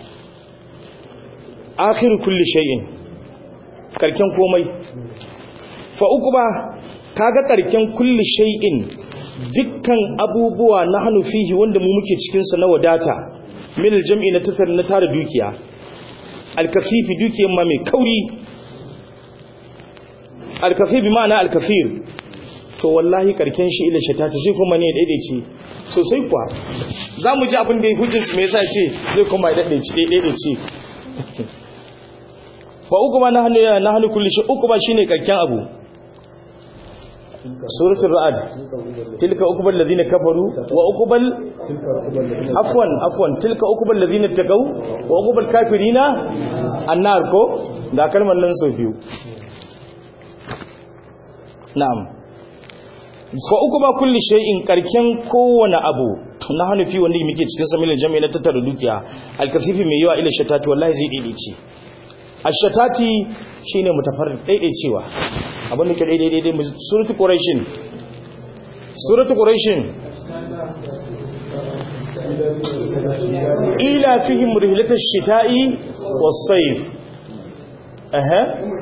akhir kulli shay'in karken komai fa uquba kaga karken kulli shay'in dukkan abubuwa na hannu fihi wanda mu muke cikinsa na wadata min aljam'i na tattar na tara dukiya alkafifi dukiyan ma mai kauri alkafifi ma'ana alkafir to wallahi karken shi ila shata ta sai kuma ne daidaice sosai kuwa za mu ji abin da ya hujjinsu mai yasa ce zai kuma ya daidaice fa uku ba na hannu kulli shi uku ba shine karken abu suratul ra'd tilka uqbal ladina kafaru wa uqbal afwan afwan tilka uqbal ladina taqaw wa uqbal kafirina annar ko ga kalmar nan sau biyu na'am fa uqba kulli shay'in karken kowane abu na hanufi wanda muke cikin samilin jami'a na tattara dukiya alkafifi mai yawa ila shatati wallahi zai daidaice ashatati shine mutafarrid daidaicewa abin da ke daidai daidai suratul quraishin suratul quraishin ila fihim rihlatash shita'i was-sayf aha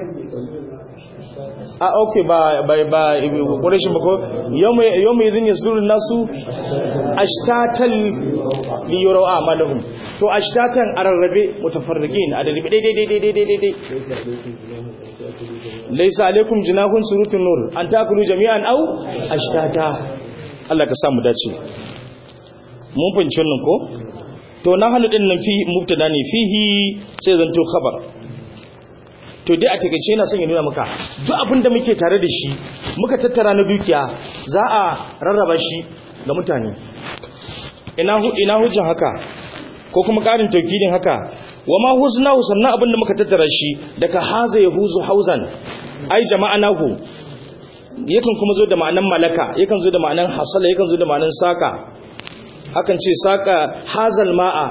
a okay ba ba ba quraishin ba ko yawma yawma idhin yasdurun nasu ashtatan li yuraw amalahum to ashtatan ararrabe mutafarriqin adalibi daidai daidai daidai daidai laisa alaikum jinahun surutun nur an takulu jami'an au ashtata Allah ka samu dace mun fahimci wannan ko to na halu din nan fi mubtada ne fihi sai zanto khabar to dai a takeice yana son ya nuna maka duk abin da muke tare da shi muka tattara na dukiya za a rarraba shi ga mutane ina hu ina hujjan haka ko kuma karin taukidin haka wa ma huznahu sannan abinda muka tattara shi daga haza yahuzu hauzan ai jama'anahu yakan kuma zo da ma'anan malaka yakan zo da ma'anan hasala yakan zo da ma'anan saka hakan ce saka hazal ma'a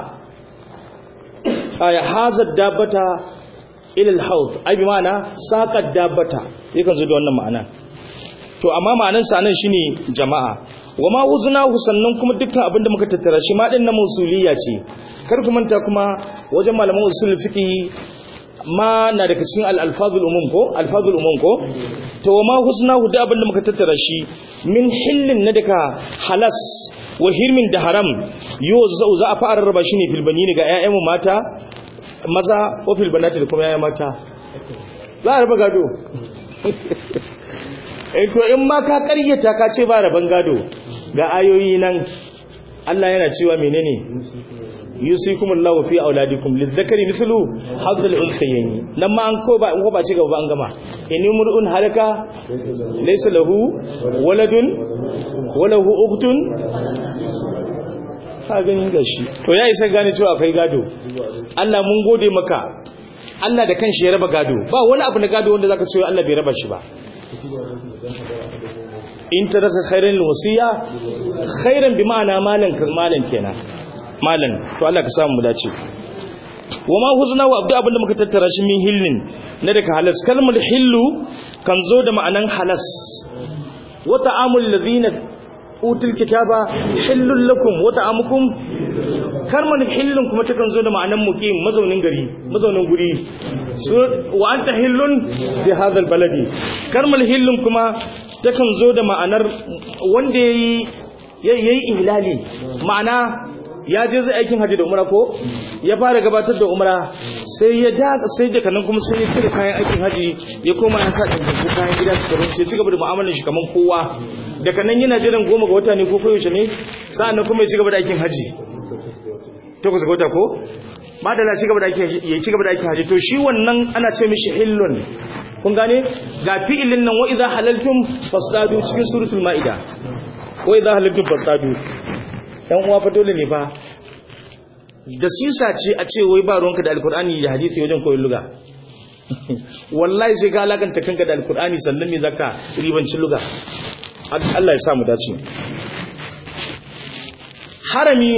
ay hazad dabbata ila al-hawd ai bi ma'ana saka dabbata yakan zo da wannan ma'ana to amma ma'anan sa nan shine jama'a wa ma huznahu sannan kuma dukkan abinda muka tattara shi ma din na musuliya ce kar ku manta kuma wajen malaman usul fiqh ma na daga cikin al-alfazul umum ko alfazul umum ko to ma husnahu da abinda muka tattara shi min hillin na daga halas wa hirmin da haram yo za a fara raba shi ne fil banini ga ƴaƴan mata maza ko fil banati da kuma ƴaƴan mata za a raba gado eh to in ma ka ƙaryata ka ce ba raban gado ga ayoyi nan Allah yana cewa menene yusikumullahu fi auladikum lizzakari mithlu hadhal unthayayn nan ma an ko ba ko ba ci gaba an gama in mur'un halaka laysa lahu waladun walahu ukhtun ka gani gashi to ya isa gane cewa akwai gado Allah mun gode maka Allah da kanshi ya raba gado ba wani abu na gado wanda zaka ce Allah bai raba shi ba in taraka khairan wasiya khairan bi ma'ana malan malan kenan malan to Allah ka samu mu dace wama huzna wa abdu abinda muka tattara shi min hillin na daga halas kalmar hillu kan zo da ma'anan halas wa ta'amul ladina utul kitaba hillul lakum wa ta'amukum kalmar hillun kuma takan zo da ma'anan muqim mazaunin gari mazaunin guri wa anta hillun bi hadha baladi kalmar hillun kuma takan zo da ma'anar wanda ya yi ihlali ma'ana ya je zai aikin haji da umra ko ya fara gabatar da umra sai ya da sai da kanan kuma sai ya cire kayan aikin haji ya koma ya sa dinkin kayan gida da sauran sai ya ci gaba da mu'amalar shi kaman kowa da kanan yana jiran goma ga wata ne ko koyaushe ne sa'annan kuma ya ci gaba da aikin haji takwas ga wata ko madala ci gaba da aikin ya ci gaba da aikin haji to shi wannan ana ce mishi hillun kun gane ga fi'ilin nan wa idza halaltum fasdadu cikin suratul maida wa idza halaltum fasdadu dan uwa fa dole ne fa da sisa ce a ce wai ba ruwanka da alkur'ani da hadisi wajen koyon luga wallahi sai ka alakanta kanka da alkur'ani sannan ne zaka ribancin luga Allah ya sa mu dace harami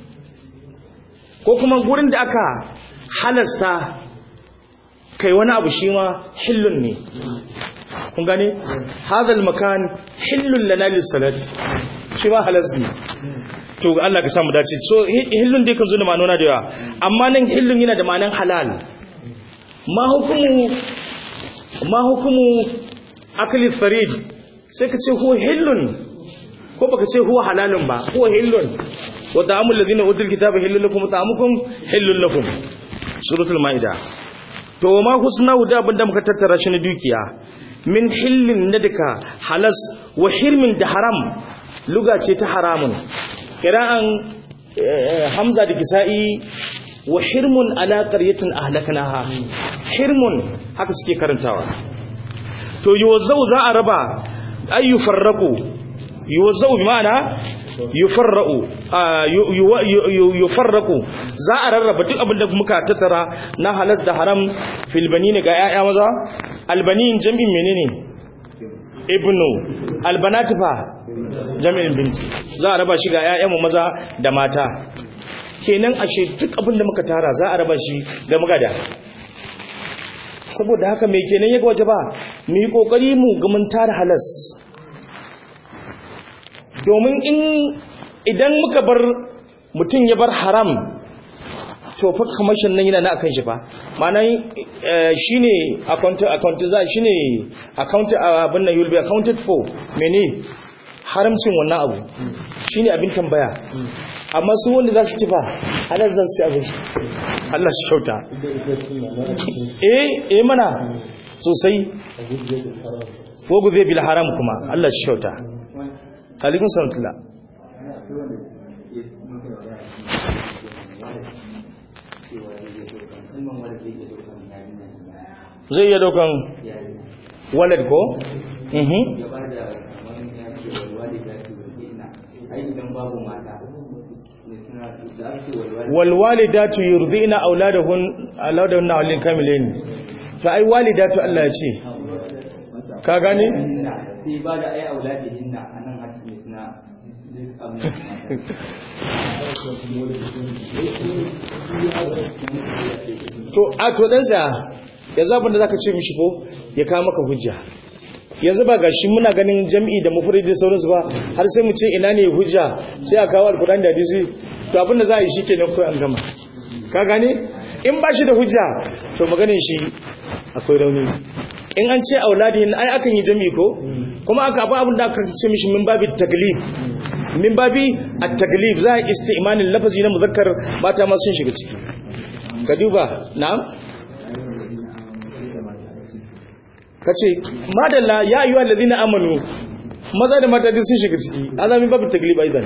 ko kuma gurin da aka halasta kai wani abu shi ma hillun ne kun gane hadal makan hillun lana lis salati shi ma halas ne to Allah ka samu dace so hillun dai kan zo da ma'anona da yawa amma nan hillun yana da ma'anan halal ma hukumu ma hukumu akli farid sai ka ce huwa hillun ko baka ce huwa halalun ba huwa hillun wa ta'amul ladina utul kitaba hillun lakum wa ta'amukum hillun lakum suratul maida to ma husna da abinda muka tattara shi na dukiya min hillin nadika halas wa hirmin da haram luga ce ta haramun kira'an hamza da kisa'i wa hirmun ala qaryatin ahlaknaha hirmun haka suke karantawa to yuwazzau za a raba ay yufarraqu yuwazzau bi ma'ana yufarraqu yufarraqu za a rarraba duk abin da muka tattara na halas da haram fil banin ga yaya maza albanin jami'in menene ibnu albanati fa jami'in binti za a raba shi ga yayan maza da mata kenan ashe duk abin da muka tara za a raba shi ga magada saboda haka mai kenan yaga waje ba mu yi kokari mu ga mun tara halas domin in idan muka bar mutum ya bar haram to fa kamashin nan yana na akan shi fa ma'ana shine account account za shine account abin nan you'll be accounted for mene haramcin wannan abu shine abin tambaya amma su wanda za su ci fa halar za su ci abin Allah shi kyauta eh eh mana sosai wogu zai bil haram kuma Allah shi kyauta alaikun salatullah zai iya daukan wallet ko? mhm walwalidatu yurdina auladahun auladahun awlin kamilain fa ai walidatu Allah ya ce ka gane sai ba da ai auladihinna anan hakimi suna to a to dan sa yanzu abin da zaka ce mishi ko ya kawo maka hujja yanzu ba gashi muna ganin jam'i da mufrad da sauransu ba har sai mu ce ina ne hujja sai a kawo alquran da hadisi to abin da za a yi shikenan ko an gama ka gane in ba shi da hujja to maganin shi akwai rauni in an ce auladihin ai akan yi jami ko kuma aka abu abin da aka ce mishi min babi taglib min babi at-taglib za a isti'malin lafazi na muzakkar mata ma sun shiga ciki ka duba na'am kace madalla ya ayyuhal ladina amanu maza da mata duk sun shiga ciki azamin babu taglib aidan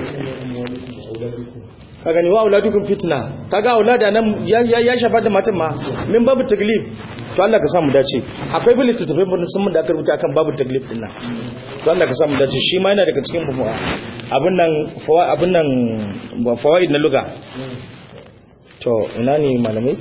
ka gani wa auladukum fitna kaga aulada nan ya ya shafa da matan ma min babu taglib to Allah ka samu dace akwai bil littattafai mun sun da aka rubuta akan babu taglib din nan to Allah ka samu dace shi ma yana daga cikin abin nan abin nan fawaid na luga to ina ne malamai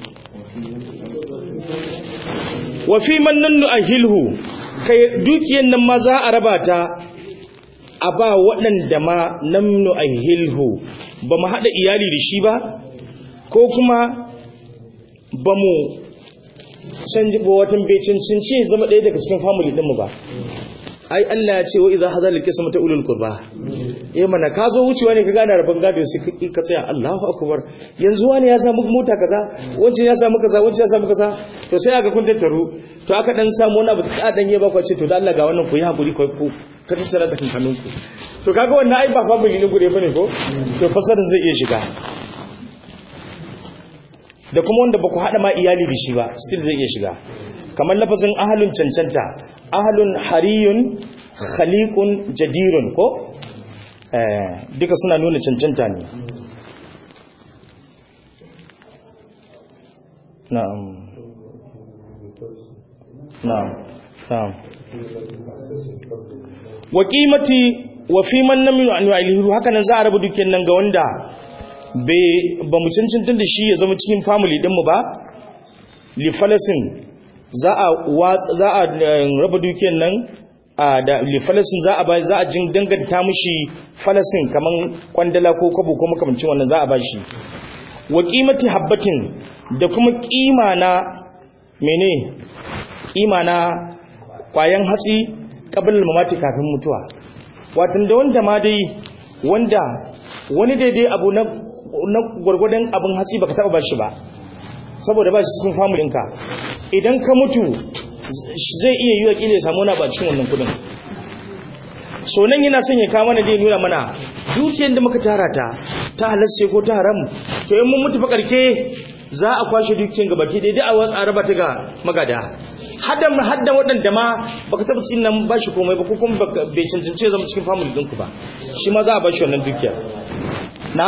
wa fi man nannu ahilhu kai dukiyan nan ma za a raba ta a ba waɗanda ma namnu ahilhu ba mu haɗa iyali da shi ba ko kuma ba mu canji ba watan bai cancanci zama ɗaya daga cikin family ɗinmu ba ai Allah ya ce wa idza hadal qisma ta ulul qurba eh mana ka zo wucewa ne ka gane rabon gado sai ka tsaya Allahu akbar yanzu wani ya samu mota kaza wancan ya samu kaza wancan ya samu kaza to sai aka kun tattaro to aka dan samu wani abu da dan ya baka ce to da Allah ga wannan ku yi hakuri ku ka tattara ta kankanun ku to kaga wannan ai ba family ne gure bane ko to fasarin zai iya shiga da kuma wanda ba ku haɗa ma iyali da shi ba still zai iya shiga kamar lafazin ahalun cancanta ahalun hariyun khaliqun jadirun ko duka suna nuna cancanta ne na'am na'am na'am wa qimati wa fi man lam yu'alihu haka nan za a rabu dukiyar nan ga wanda ba mu cancanta da shi ya zama cikin family dinmu ba li falasin za a za a raba dukiyar nan da li falasin za a ba za a jin danganta mishi falasin kaman kwandala ko kwabo ko makamancin wannan za a ba shi wa qimati habbatin da kuma kima na mene kima na kwayan hatsi qabl mamati kafin mutuwa watan da wanda ma dai wanda wani daidai abu na na gwargwadon abin hatsi baka taba bashi ba saboda ba shi cikin familinka idan ka mutu zai iya yi wa kila ya samu wani ba cikin wannan kudin so nan yana son ya kawo mana dai nuna mana dukiyar da muka tara ta ta halarce ko ta haram to in mun mutu fa karke za a kwashe dukiyar gaba ke daidai a watsa raba ta ga magada hadda hadda waɗanda ma baka taɓa cin nan bashi komai ba ko kuma baka- bai cancanci ya zama cikin family ɗinku ba shi ma za a bashi wannan dukiya na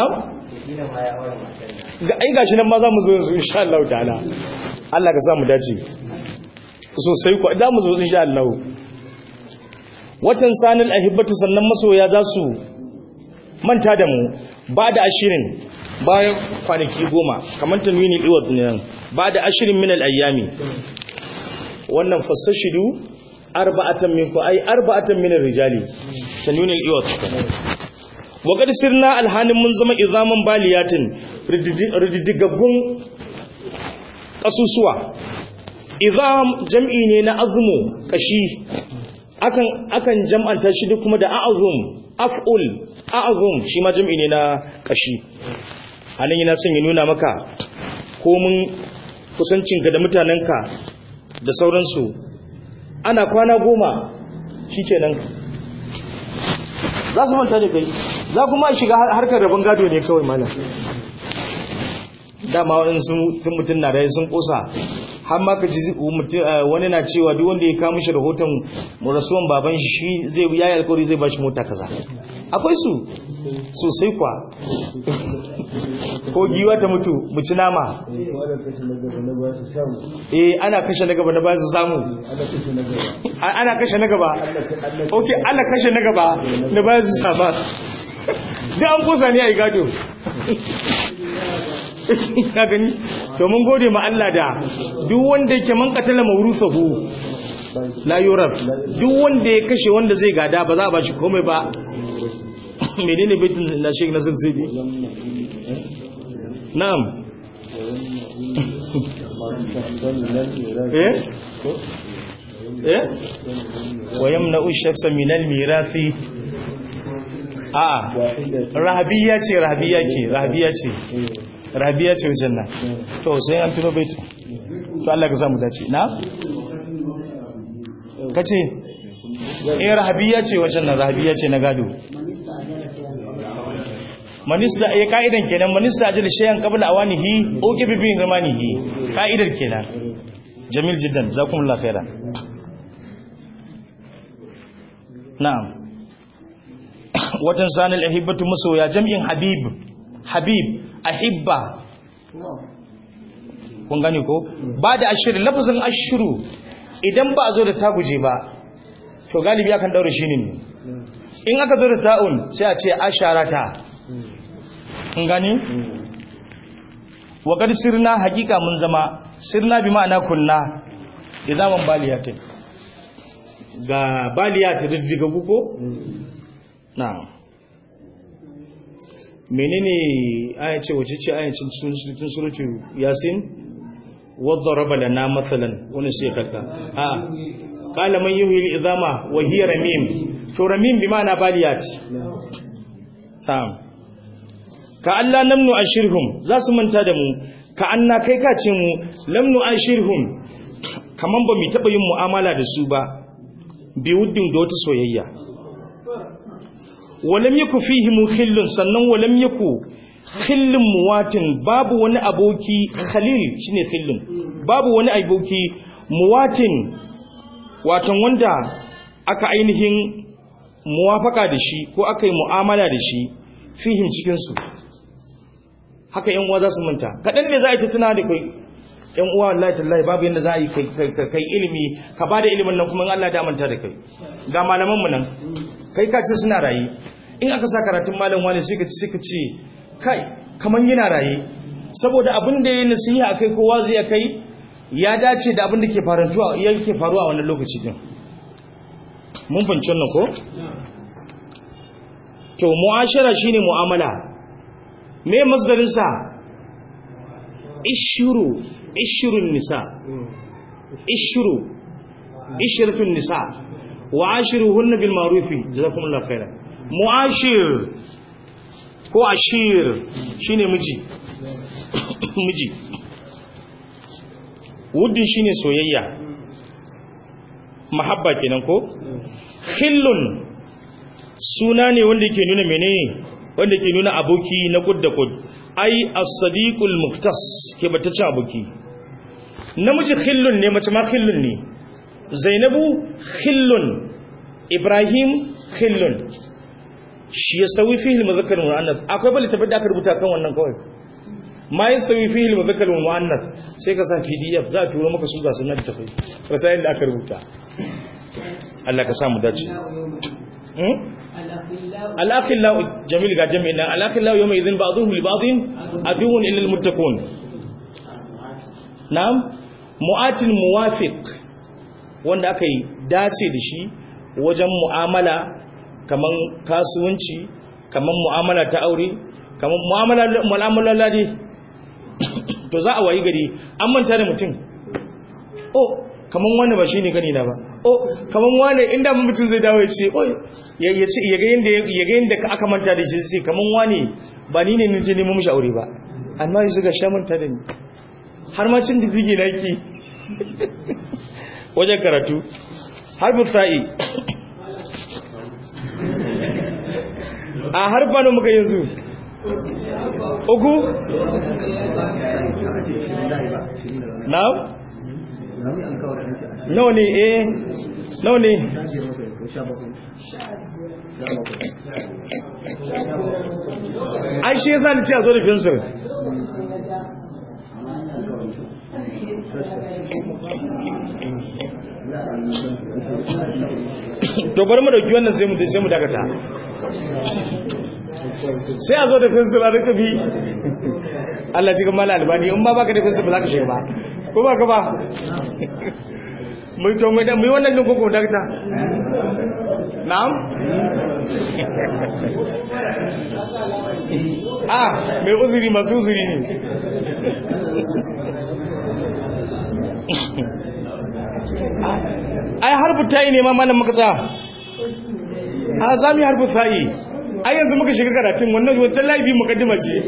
ga ai gashi nan ma za mu zo yanzu insha Allah ta'ala Allah ka sa mu dace sosai ko da mu zo insha Allah watan sanil ahibbatu sannan masoya za su manta da mu ba da ashirin bayan kwanaki goma kamar tanwini iwat ne nan ba da ashirin min al-ayyami wannan fastashidu arba'atan minkum ay arba'atan min ar-rijali tanwini iwat wa qad sirna alhanin mun zama izaman baliyatin rididdigaggun kasusuwa izam jam'i ne na azmu kashi akan akan jam'anta shi duk kuma da a'zum af'ul a'zum shi ma jam'i ne na kashi anan yana son ya nuna maka komin kusancinka da mutanenka da sauransu ana kwana goma shikenan za su manta da kai za kuma shiga harkar rabon gado ne kawai malam dama waɗansu tun mutum na rayu sun ƙosa har ma ka ji mutum- eh, wani na cewa duk wanda ya kawo mishi rahoton rasuwan baban shi shi zai ya yi alkawari zai ba shi mota kaza akwai su sosai kwa ko giwa ta mutu mu ci nama eh ana kashe na gaba na ba su samu A- ana kashe na gaba ok ana kashe na gaba na ba su sama duk an kusa ne a yi gado ka gani to mun gode ma Allah da duk wanda yake man katala mawrusahu la yuraf duk wanda ya kashe wanda zai gada ba za a bashi komai ba menene baitin na Sheikh Nasir Sidi na'am eh eh wa yamna'u shakhsa min al-mirathi a rahabiyya ce rahabiyya ce rahabiyya ce rahabiyya ce wajen nan to sai an tuno baitin to Allah ka samu dace na kace eh rahabiyya ce wajen nan rahabiyya ce na gado manista ya ka'idan kenan manista ajal shayan qabla awanihi o gibi bin zamanihi ka'idar kenan jamil jiddan jazakumullahu khairan na'am watan sanil ahibbatu masoya jam'in habib habib ahibba kun gane ko ba da ashirin lafazin ashiru idan ba a zo da ta guje ba to galibi akan daure shi ne in aka zo da ta'un sai a ce asharata kun gane wa qad sirna hakika mun zama sirna bi ma'ana kunna idaman baliyatin ga baliyat diddiga ko na'am menene aya ce wace ce aya cikin cikin suratu yasin wadaraba lana mathalan wani sai kaka a qala man yuhyi al-idama wa hiya ramim to ramim bi ma'ana baliyat na'am ka Allah lam nu'ashirhum za su manta da mu ka anna kai ka ce mu lam nu'ashirhum kaman ba mu taba yin mu'amala da su ba bi wuddin da wata soyayya walam yaku fihi mukhillun sannan walam yaku khillun muwatin babu wani aboki khalil shine khillun babu wani aboki muwatin watan wanda aka ainihin muwafaka da shi ko aka yi mu'amala da shi fihim cikin su haka yan uwa za su manta kadan ne za a yi ta tuna da kai yan uwa wallahi tallahi babu yanda za a yi kai ilimi ka bada ilimin nan kuma in Allah da manta da kai ga malaman mu nan kai ka ce suna raye in aka sa karatun malam wani sai ka ci sai ka ce kai kaman yana raye saboda abin da ya nasiha akai kowa zai kai ya dace da abin da ke faruwa yake faruwa a wannan lokaci din mun fahimci wannan ko to mu'ashara shine mu'amala me masdarin sa ishuru ishurun nisa ishuru ishratun nisa wa ashiruhunna bil ma'ruf jazakumullahu khairan mu'ashir ko ashir shine miji miji wuddin shine soyayya mahabba kenan ko khillun suna ne wanda ke nuna menene wanda ke nuna aboki na kud da kud ai as-sadiqul muftas ke batace aboki namiji khillun ne mace ma khillun ne zainabu khillun ibrahim khillun shi yastawi fihi al-mudhakkar wal muannath akwai bali tabbata da aka rubuta kan wannan kawai ma yastawi fihi al-mudhakkar wal muannath sai ka sa pdf za a turo maka su ga sunan tafai rasayin da aka rubuta Allah ka samu dace al-akhillahu jamil ga jami'in al-akhillahu yawma idhin ba'dhuhum li ba'dhin aduwwun illa al-muttaqun na'am mu'atil muwafiq wanda aka yi dace da shi wajen mu'amala kaman kasuwanci kaman mu'amala ta aure kaman mu'amala mu'amala ladi to za a wayi gari an manta da mutum oh kaman wanda ba shine gani na ba oh kaman wanda inda mutum zai dawo ya ce oh ya ce ya ga yanda ya ga yanda aka manta da shi sai kaman wani ba ni ne nije nemo mishi aure ba amma yanzu ga sha manta da ni har ma cin didige na yake wajen karatu harfin sa'i a harfa na muka yanzu uku na nawa ne eh nawa ne ai shi yasa ni ce a zo da fensir to bari mu dauki wannan sai mu sai mu dakata sai a zo da fensir a rika bi Allah ji kamar albani in ba baka da fensir ba za ka shiga ba ko ba ka ba mu to mu da mu wannan din ko ko dakata na'am ah mai uzuri masu uzuri ne ai harfu ta'i ne ma malam muka tsaya a za mu yi harfu ta'i ai yanzu muka shiga karatun wannan wancan laifi mukaddima ce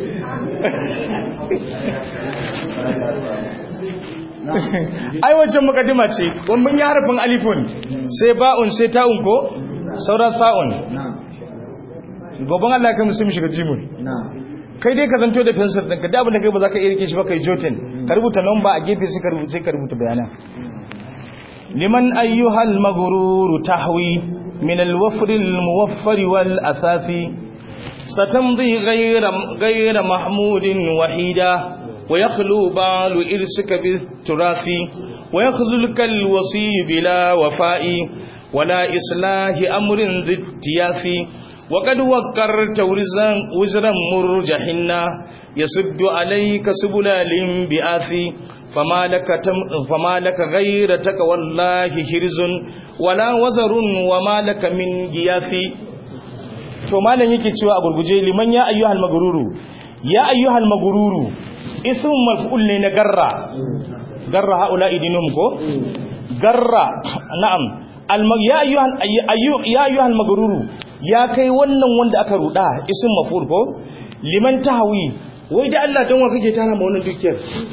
ai wancan mukaddima ce wani mun yi harfin alifun sai ba'un sai ta'un ko sauran sa'un gobin Allah kai musulmi shiga jimun kai dai ka zanto da fensir ɗin ka abin da kai ba za ka iya rike shi ba kai jotin ka rubuta lamba a gefe sai ka rubuta bayanan liman ayyuhal maghruru tahwi min al-wafr al-muwaffar wal asasi satamdi ghayra ghayra mahmudin wahida ويخلو بال إرسك بالتراث ويخذلك الوصي بلا وفاء ولا إصلاح أمر ذي التياث وقد وقرت وزرا مرجحنا يسد عليك سبل الانبعاث فما لك, تم فما لك غير تقوى الله حرز ولا وزر وما لك من جياث to malam yake cewa a gurguje liman ya ayyuhal magruru ya ayyuhal magruru ism maf'ul ne na garra garra haula idinum ko garra na'am ya ayyuhal ya ayyuhal magruru ya kai wannan wanda aka ruda ism maf'ul ko liman tahwi wai da Allah dan wa kake tara ma wannan dukiyar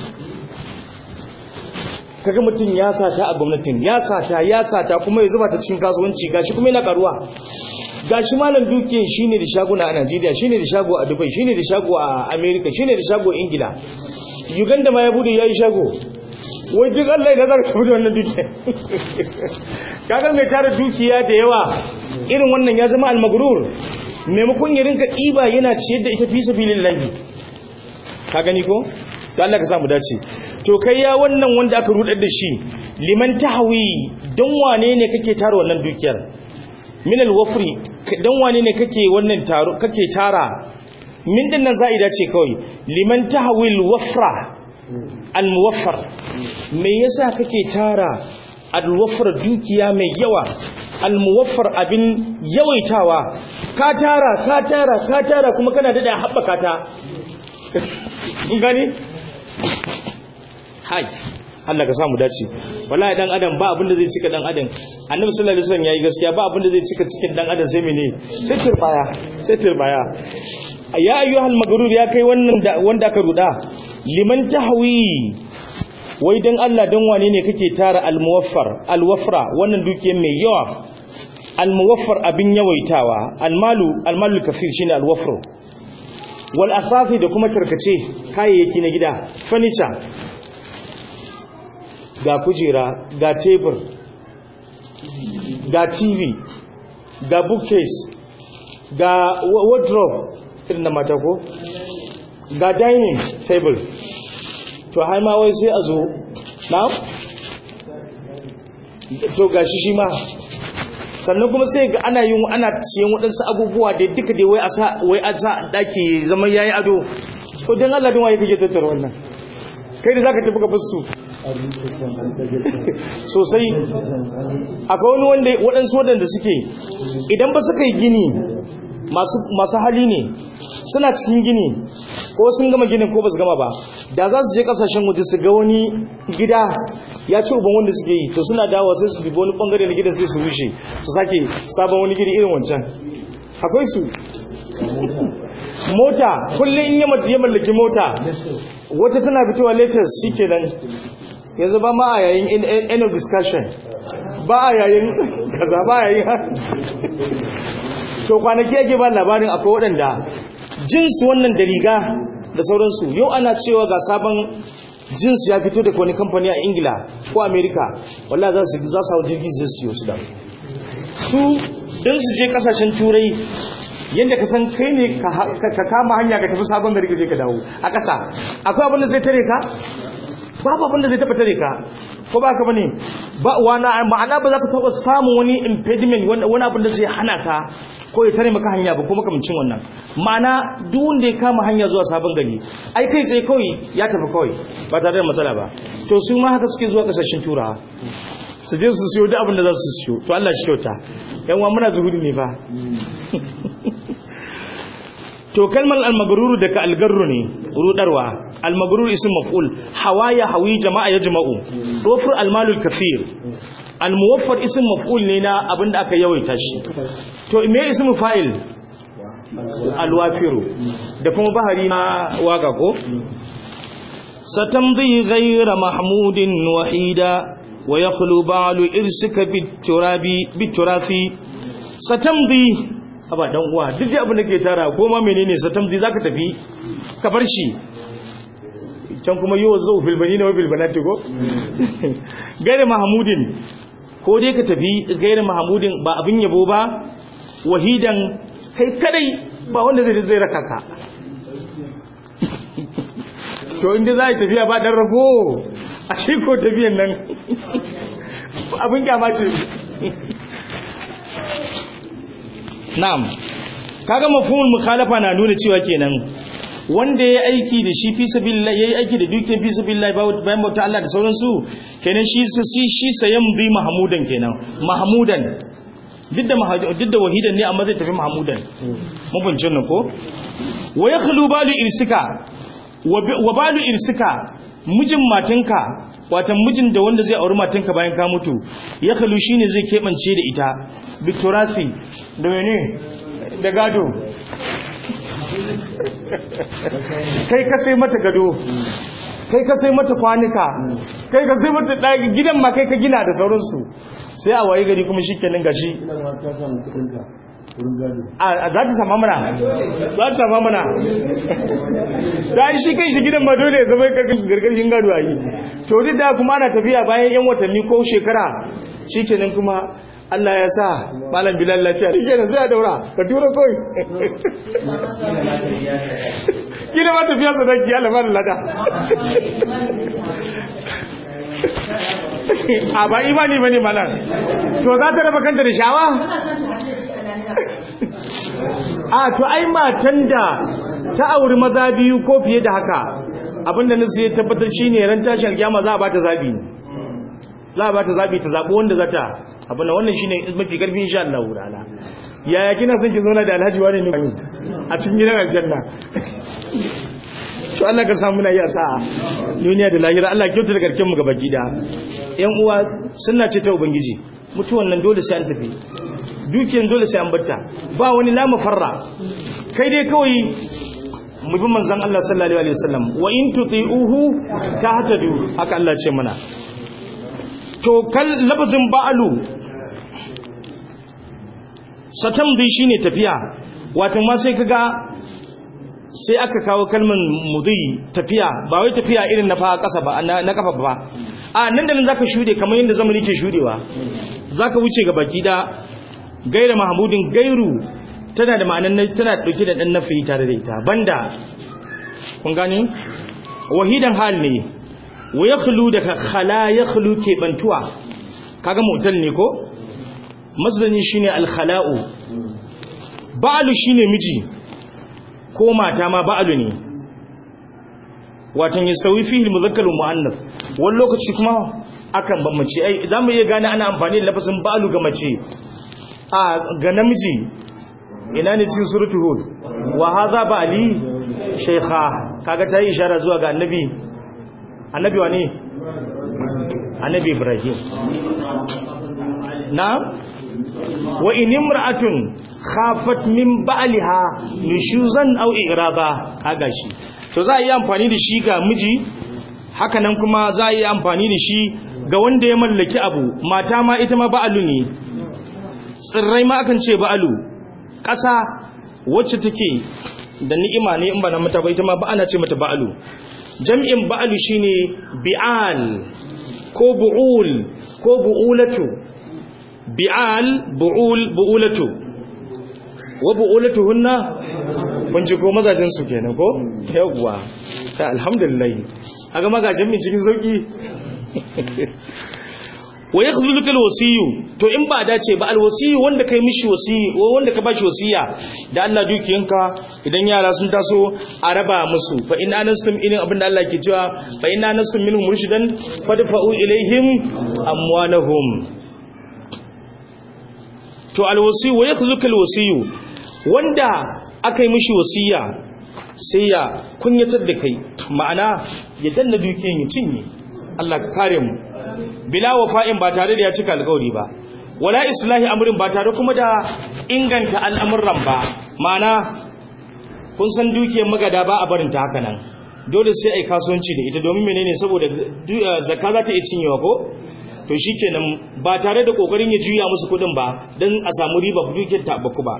kaga mutum ya sata a gwamnatin ya sata ya sata kuma ya zuba ta cikin kasuwanci gashi kuma yana karuwa gashi malam dukiyar shine da shaguna a Najeriya shine da shago a Dubai shine da shago a America shine da shago a Ingila Uganda ma ya bude yayi shago wai duk Allah ya nazar ka bude wannan dukiyar kaga mai tara dukiya da yawa irin wannan ya zama almagrur maimakon ya rinka ɗiba yana ciyar da ita fi sabilillahi ka gani ko to Allah ka samu dace to kai ya wannan wanda aka rudar da shi liman tahwi don wane ne kake tara wannan dukiyar min alwafri don wane ne kake wannan taro kake tara min din nan za'ida ce kawai liman tahwi alwafra almuwaffar me yasa kake tara alwafra dukiya mai yawa almuwaffar abin yawaitawa ka tara ka tara ka tara kuma kana da haɓaka ta gani hai Allah ka samu dace wallahi dan adam ba abin da zai cika dan adam annabi sallallahu alaihi wasallam yayi gaskiya ba abin da zai cika cikin dan adam sai mene sai turbaya sai turbaya ya ayyuhal magrur ya kai wannan da wanda aka ruda liman tahwi wai dan Allah dan wane ne kake tara almuwaffar alwafra wannan dukiyar mai yawa almuwaffar abin yawaitawa almalu almalu kafir shine alwafru wal asafi da kuma tarkace kayayyaki na gida furniture ga kujera ga tebur ga tv ga bookcase ga wardrobe irin na mata ko ga dining table to har ma wai sai a zo na to gashi shi ma sannan kuma sai ga ana yin ana siyan waɗansu abubuwa da duka da wai a sa wai a sa daki zaman yayi ado to dan Allah din waye kake tattara wannan kai da zaka tafi ka basu sosai akwai wani wanda waɗansu waɗanda suke idan ba suka yi gini masu hali ne suna cikin gini ko sun gama ginin ko ba su gama ba da za su je kasashen waje su ga wani gida ya ci uban wanda suke yi to suna dawo sai su dubi wani bangare na gidan sai su rushe su sake sabon wani gidi irin wancan akwai su mota kullum in ya mallaki mota wata tana fitowa latest shikenan yanzu ba ma a yayin end of discussion ba a yayin kaza ba a yayin to kwanaki ake ba labarin akwai waɗanda jinsu wannan da riga da sauransu yau ana cewa ga sabon jinsu ya fito daga wani kamfani a ingila ko amerika wallah za su za su hau jirgi zai siyo su da su don su je kasashen turai yadda ka san kai ne ka kama hanya ka tafi sabon gari ka je ka dawo a ƙasa akwai abin da zai tare ka babu abin da zai taɓa tare ka ko ba ka bane ba wani ma'ana ba za ka taɓa samun wani impediment wani abin da zai hana ka ko ya tare maka hanya ba ko makamancin wannan ma'ana duk wanda ya kama hanya zuwa sabon gari ai kai tsaye kawai ya tafi kawai ba tare da matsala ba to su ma haka suke zuwa kasashen turawa su je su siyo duk abin da za su siyo to Allah shi kyauta yan uwa muna zuhudi ne fa to kalmar al-magrur daga al-garru ne rudarwa al-magrur ism maf'ul hawaya hawi jama'a ya jama'u dofur al-malul kafir al-muwaffar ism maf'ul ne na abinda aka yawaita shi to me ism fa'il al-wafiru da kuma bahari na waka ko satamdi ghayra mahmudin wahida wa yakhlu ba'lu irsika bit-turabi bit-turafi satamdi haba dan uwa duk da abin da ke tara ko ma menene satamdi zaka tafi ka bar shi can kuma yau zo filbani na wabil banati ko gairi mahamudin ko dai ka tafi gairi mahamudin ba abin yabo ba wahidan kai kadai ba wanda zai zai raka ka to inda za a yi tafiya ba dan rago a shi ko tafiyan nan abin kyama ce na'am kaga mafhumul mukhalafa na nuna cewa kenan wanda ya aiki da shi fi sabilillah yayi aiki da dukiyar fi sabilillah bayan bauta Allah da sauransu kenan shi shi shi sayan bi mahmudan kenan mahmudan duk da duk da wahidan ne amma zai tafi mahmudan mun bincin nan ko wa yakhlu balu irsika wa balu irsika mijin matanka watan mijin da wanda zai auri matanka bayan ka mutu ya kalu shine zai kebance da ita victorasi da mene da gado kai ka sai mata gado kai ka sai mata kwanuka kai ka sai mata ɗaki gidan ma kai ka gina da sauransu sai a waye gari kuma shikenan gashi a za ta sama mana za ta sama mana da shi kai shi gidan ma dole ya zama gargashin gado a yi to duk da kuma ana tafiya bayan yan watanni ko shekara shikenan kuma Allah ya sa malam bilal lafiya shi kenan sai a daura ka tura kawai gina ma tafiya sadaki Allah ba da lada a ba imani bane malam to za ta raba kanta da shawa a to ai matan da ta auri maza biyu ko fiye da haka abinda nasu ya tabbatar shine ran tashin alkiyama za a bata zabi za a bata zabi ta zabi wanda za ta abinda wannan shine mafi karfi insha Allah ta'ala yaya kina son ki zauna da Alhaji wani ne a cikin gidan aljanna to Allah ka samu na iya sa'a duniya da lahira Allah kyauta da karkin mu gabaki da yan uwa sunna ce ta ubangiji mutuwan nan dole sai an tafi dukiyan dole sai an batta ba wani lama farra kai dai kawai mu bi manzon Allah sallallahu alaihi wasallam wa in tuti'uhu tahtadu haka Allah ce mana to kal lafazin ba'alu satamdi shine tafiya wato ma sai kaga sai aka kawo kalman mudi tafiya ba wai tafiya irin na fa kasa ba na kafa ba a nan da nan zaka shude kamar yadda zamani ke shudewa zaka wuce ga baki da gaira mahmudin gairu tana da ma'anan tana dauke da dan nafi tare da ita banda kun gane wahidan hal ne wa yakhlu da khala yakhlu ke bantuwa kaga mutal ne ko masdani shine al khala'u ba'lu shine miji ko mata ma ba'lu ne watan yasawi fihi al mudhakkar wal muannath wani lokaci kuma akan ban mace ai zamu iya gane ana amfani da lafazin ba'lu ga mace a ga namiji ina ne cikin suratul hud wa hadha ba'li shaykha kaga ta yi ishara zuwa ga annabi annabi wa ne annabi ibrahim na wa in imra'atun khafat min ba'liha nushuzan aw iraba kaga shi to za a yi amfani da shi ga miji haka nan kuma za a yi amfani da shi ga wanda ya mallaki abu mata ma ita ma ba'alu ne tsirrai ma akan ce ba'alu ƙasa wacce take da ni'ima ne in ba na mata ba ita ma ba ana ce mata ba'alu jam'in ba'alu shine bi'al ko bu'ul ko bu'ulatu bi'al bu'ul bu'ulatu wa bu'ulatuhunna kun ji ko mazajin su kenan ko yawwa ta alhamdulillah kaga magajin min cikin sauki wa yakhdhuluka alwasiyu to in ba dace ba alwasiyu wanda kai mishi wasiyi wanda ka bashi wasiya da Allah dukiyanka idan yara sun taso a raba musu fa in anastum irin abinda Allah ke cewa fa in anastum minhum murshidan fadfa'u ilaihim amwalahum to alwasiyu wa yakhdhuluka alwasiyu wanda akai mishi wasiya sai ya kunyatar da kai ma'ana ya danna dukiyan ya cinye Allah ka kare mu bila wafa'in ba tare da ya cika alƙawari ba wala islahi amrin ba tare kuma da inganta al'amuran ba ma'ana kun san dukiyar magada ba a barin ta haka nan dole sai ai kasuwanci da ita domin menene saboda zakka za ta iya cinyewa ko to shikenan ba tare da kokarin ya juya musu kudin ba dan a samu riba dukiyar ta baku ba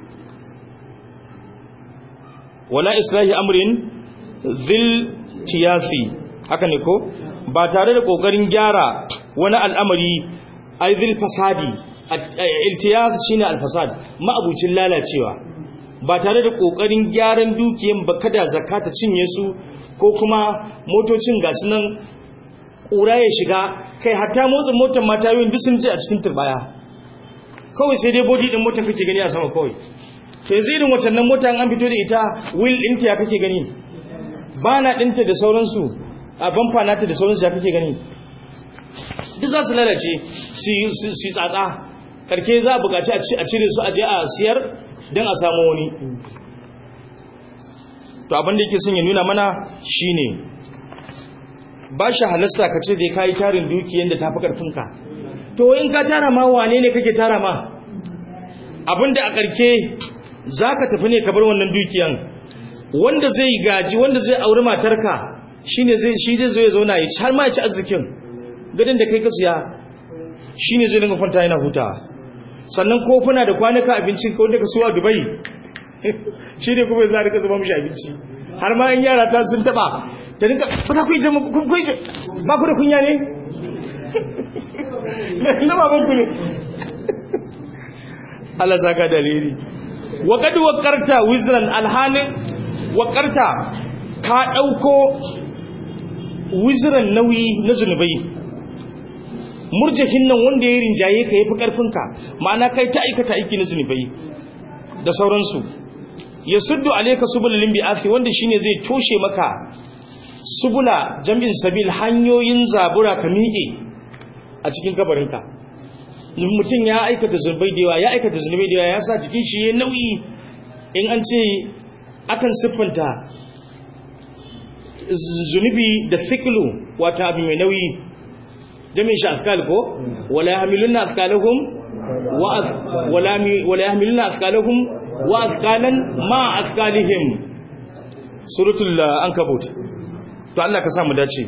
wala islahi amrin zil tiyasi haka ne ko ba tare da kokarin gyara wani al'amari aizil fasadi iltiyaz shine alfasad ma'abucin lalacewa ba tare da kokarin gyaran dukiyan ba kada zakata cinye su ko kuma motocin gasu nan kura ya shiga kai hatta motsin motar mata yoyin duk sun je a cikin turbaya kawai sai dai body din motar kake gani a sama kawai to yanzu irin watannan mota an fito da ita wheel ɗinta ya kake gani bana ɗinta da sauransu a bamfa nata da sauransu ya kake gani duk za su lalace su yi tsatsa karke za a bukaci a cire su a je a siyar don a samu wani to abinda yake son ya nuna mana shine ba shi halasta ka ce da ya kayi tarin dukiyan da ta fi karfinka to in ka tara ma wane ne kake tara ma abinda a karke za ka tafi ne ka bar wannan dukiyan wanda zai gaji wanda zai auri matarka shine zai shi zai zo ya zauna ya ci har ma ya ci arzikin gadin da kai ka siya shine zai dinga kwanta yana hutawa sannan kofuna da kwanuka abinci ko wanda ka suwa Dubai shine kuma za ka zuba mishi abinci har ma in yara ta sun taba ta dinka ba ta kuyi jama kun kuyi ba ku da kunya ne na baban ku ne Allah saka dalili wa kad waqarta wizran alhanin waqarta ka dauko wiziran nauyi na zunubai murjahin nan wanda ya rinjaye ka yafi karfinka ma'ana kai ta aikata aiki na zunubai da sauransu ya suddu alayka subulul bi'afi wanda shine zai toshe maka subula jam'in sabil hanyoyin zabura ka miƙe a cikin kabarinka mutum ya aikata zunubai da yawa ya aikata zunubai da yawa ya sa cikin shi ya nauyi in an ce akan siffanta zunubi da fiklu wata abu mai nauyi jami'in shi afkal ko wala yahmiluna afkalahum wa wala wala yahmiluna afkalahum wa afkalan ma afkalihim suratul uh, ankabut to Allah ka sa mu dace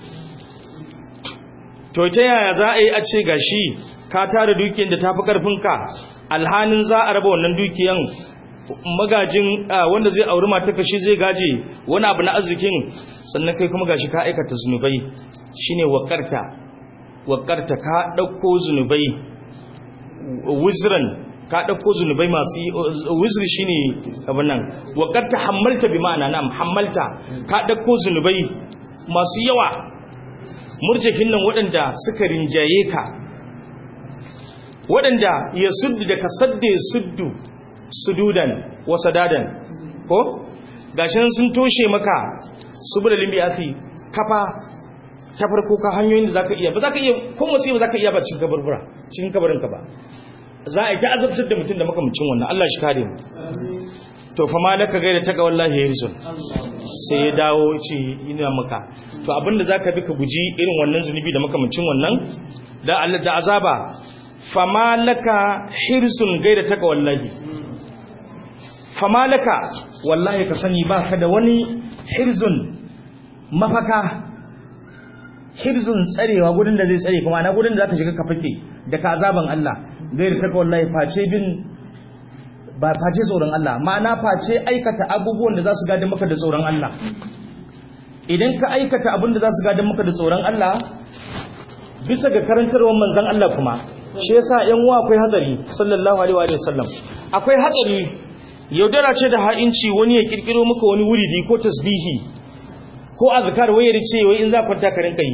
to ta yaya za a yi a ce gashi ka tara dukiyar da tafi karfinka alhanin za a raba wannan dukiyan magajin uh, wanda zai auri mata kashi zai gaje wani abu na arzikin sannan kai kuma gashi ka aikata zunubai shine wakarta wakarta ka dauko zunubai wizran ka dauko zunubai masu wizri shine abin nan wakarta hammalta bi ma'ana nam hammalta ka dauko zunubai masu yawa murjakin nan waɗanda suka rinjaye ka waɗanda ya suddu da ka sadde suddu sududan wa sadadan ko gashin sun toshe maka subula limbiyati kafa ta farko ka hanyoyin da zaka iya ba zaka iya ko motsi ba zaka iya ba cikin kaburbura cikin kabarin ka ba za a yi ta azabtar da mutum da makamcin wannan Allah shi kare mu to fa ma laka gaida ta ga wallahi yarizun sai ya dawo ce ina maka to abinda zaka bi ka guji irin wannan zunubi da makamcin wannan da Allah da azaba fa ma laka hirsun gaida ta ga wallahi fa ma laka wallahi ka sani ba ka da wani hirzun mafaka hirzun tsarewa gudun da zai tsare kuma na gudun da zaka shiga ka fake da ka azaban Allah gairi taka wallahi face bin ba face tsoron Allah ma'ana face aikata abubuwan da za su gadin maka da tsoron Allah idan ka aikata abin da za su gadin maka da tsoron Allah bisa ga karantarwar manzon Allah kuma shi yasa yan uwa akwai hatsari sallallahu alaihi wa sallam akwai hatsari yaudara ce da ha'inci wani ya kirkiro maka wani wuridi ko tasbihi ko azkar wayar ce wai in za kwanta ka rinka yi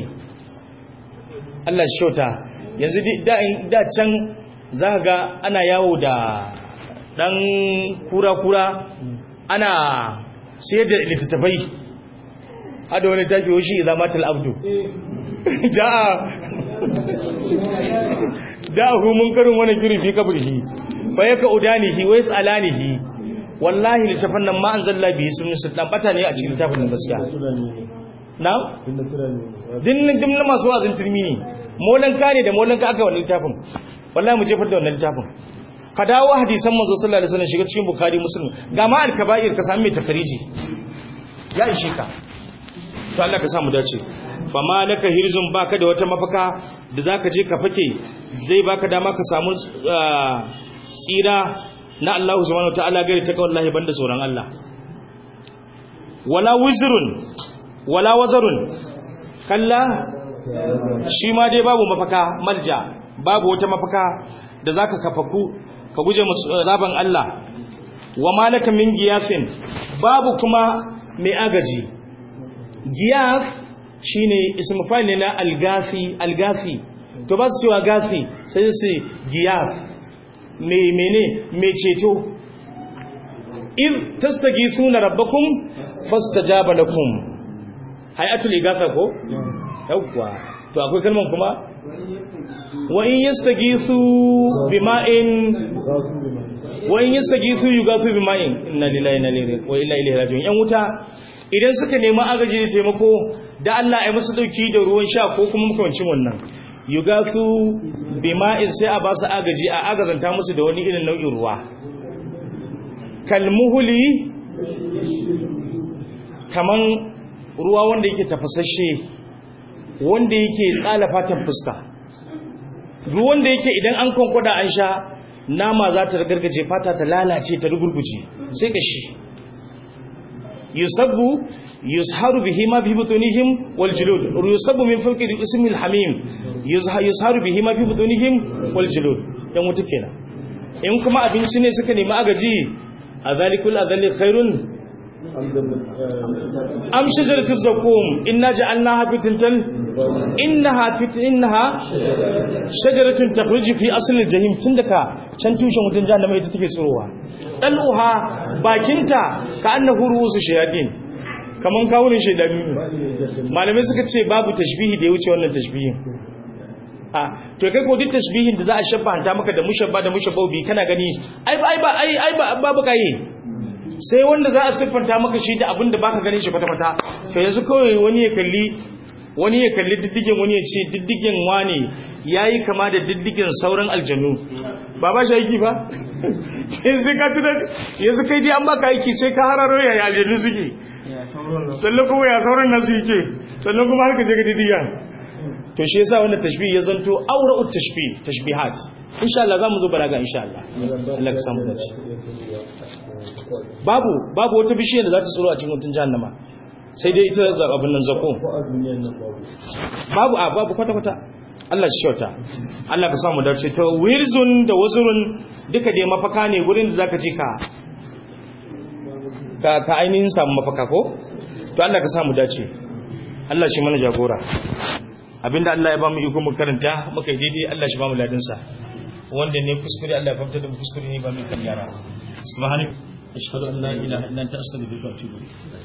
Allah shi shauta yanzu da da can za ga ana yawo da dan kura-kura ana sayar da littattafai hada wani tafi wa shi izamatul abdu ja'a ja'ahu munkarun wani kiri fi kabrihi fa yaka udanihi wa yasalanihi wallahi littafan nan ma anzalla bihi sunni sultan bata ne a cikin littafin nan gaskiya na din din masu wazin turmi ne molan ka ne da molan ka aka wannan littafin wallahi mu jefar da wannan littafin ka dawo hadisan manzo sallallahu alaihi wasallam shiga cikin bukhari muslim ga ma al-kaba'ir ka sami mai takariji ya ishe ka to Allah ka samu dace fa malaka hirzun baka da wata mafaka da zaka je ka fake zai baka dama ka samu tsira na Allah subhanahu wataala gari ta wallahi banda tsoron Allah wala wizrun wala wazarun kalla shi ma dai babu mafaka malja babu wata mafaka da zaka kafaku ka guje zaban Allah wa malaka min giyafin babu kuma mai agaji giyaf shine ismu fa'il ne na algafi algafi to ba su cewa gafi sai su giyaf me mene me ceto in tastaghithuna rabbakum fastajaba lakum hayatul igafa ko yawwa to akwai kalman kuma wa in yastaghithu bima'in wa in yastaghithu yugathu bima'in inna lillahi wa inna ilaihi raji'un yan wuta idan suka nemi agaji da taimako da Allah ya musu dauki da ruwan sha ko kuma makamancin wannan yugathu bima'in sai a ba su agaji a agazanta musu da wani irin nau'in ruwa kalmuhuli kaman ruwa wanda yake tafasashe wanda yake tsala fatan fuska ruwan da yake idan an kwankwada an sha nama za ta gargaje fata ta lalace ta rugurguje sai kashi yusabbu yusharu bihi ma fi butunihim wal julud yusabbu min fawqi ismi al hamim yusharu bihi ma fi butunihim wal julud dan wuta kenan in kuma abinci ne suka nemi agaji azalikul azali khairun am shajaratuz zakum inna ja'alnaha fitnatan innaha fit innaha shajaratun takhruju fi asli al-jahim tundaka can tushen wutan jahannama ita take tsirowa daluha bakinta ka annahu ruusu shayatin kaman kawunin shaydani malamai suka ce babu tashbihi da ya wuce wannan tashbihin a to kai ko duk tashbihin da za a shabbanta maka da mushabba da mushabbabi kana gani ai ba ai ba ai ai ba babu kai sai wanda za a siffanta maka shi da abin da baka ganin shi kwata kwata to yanzu kawai wani ya kalli wani ya kalli diddigin wani ya ce diddigin wane yayi kama da diddigin sauran aljanu ba ba shi aiki ba yanzu ka tuna yanzu kai dai an baka aiki sai ka hararo yaya aljanu suke sannan kuma ya sauran nasu yake sannan kuma har ka je ga didiya to shi yasa wannan tashbih ya zanto aura'ut tashbih tashbihat insha Allah zamu zo balaga insha Allah Allah ka samu dace babu babu wata bishiyar da za ta tsoro a cikin mutun jahannama sai dai ita abin nan zako babu a babu kwata kwata Allah shi shauta Allah ka samu dace to wirzun da wazurun duka dai mafaka ne gurin da zaka je ka ka ka ainihin samu mafaka ko to Allah ka samu dace Allah shi mana jagora abinda Allah ya ba mu iko mu karanta muka yi daidai Allah shi ba mu ladin sa wanda ne kuskure Allah ya fahimta da mu kuskure ne ba mu kan yara subhanaka ashhadu an la ilaha illa anta astaghfiruka wa atubu ilayk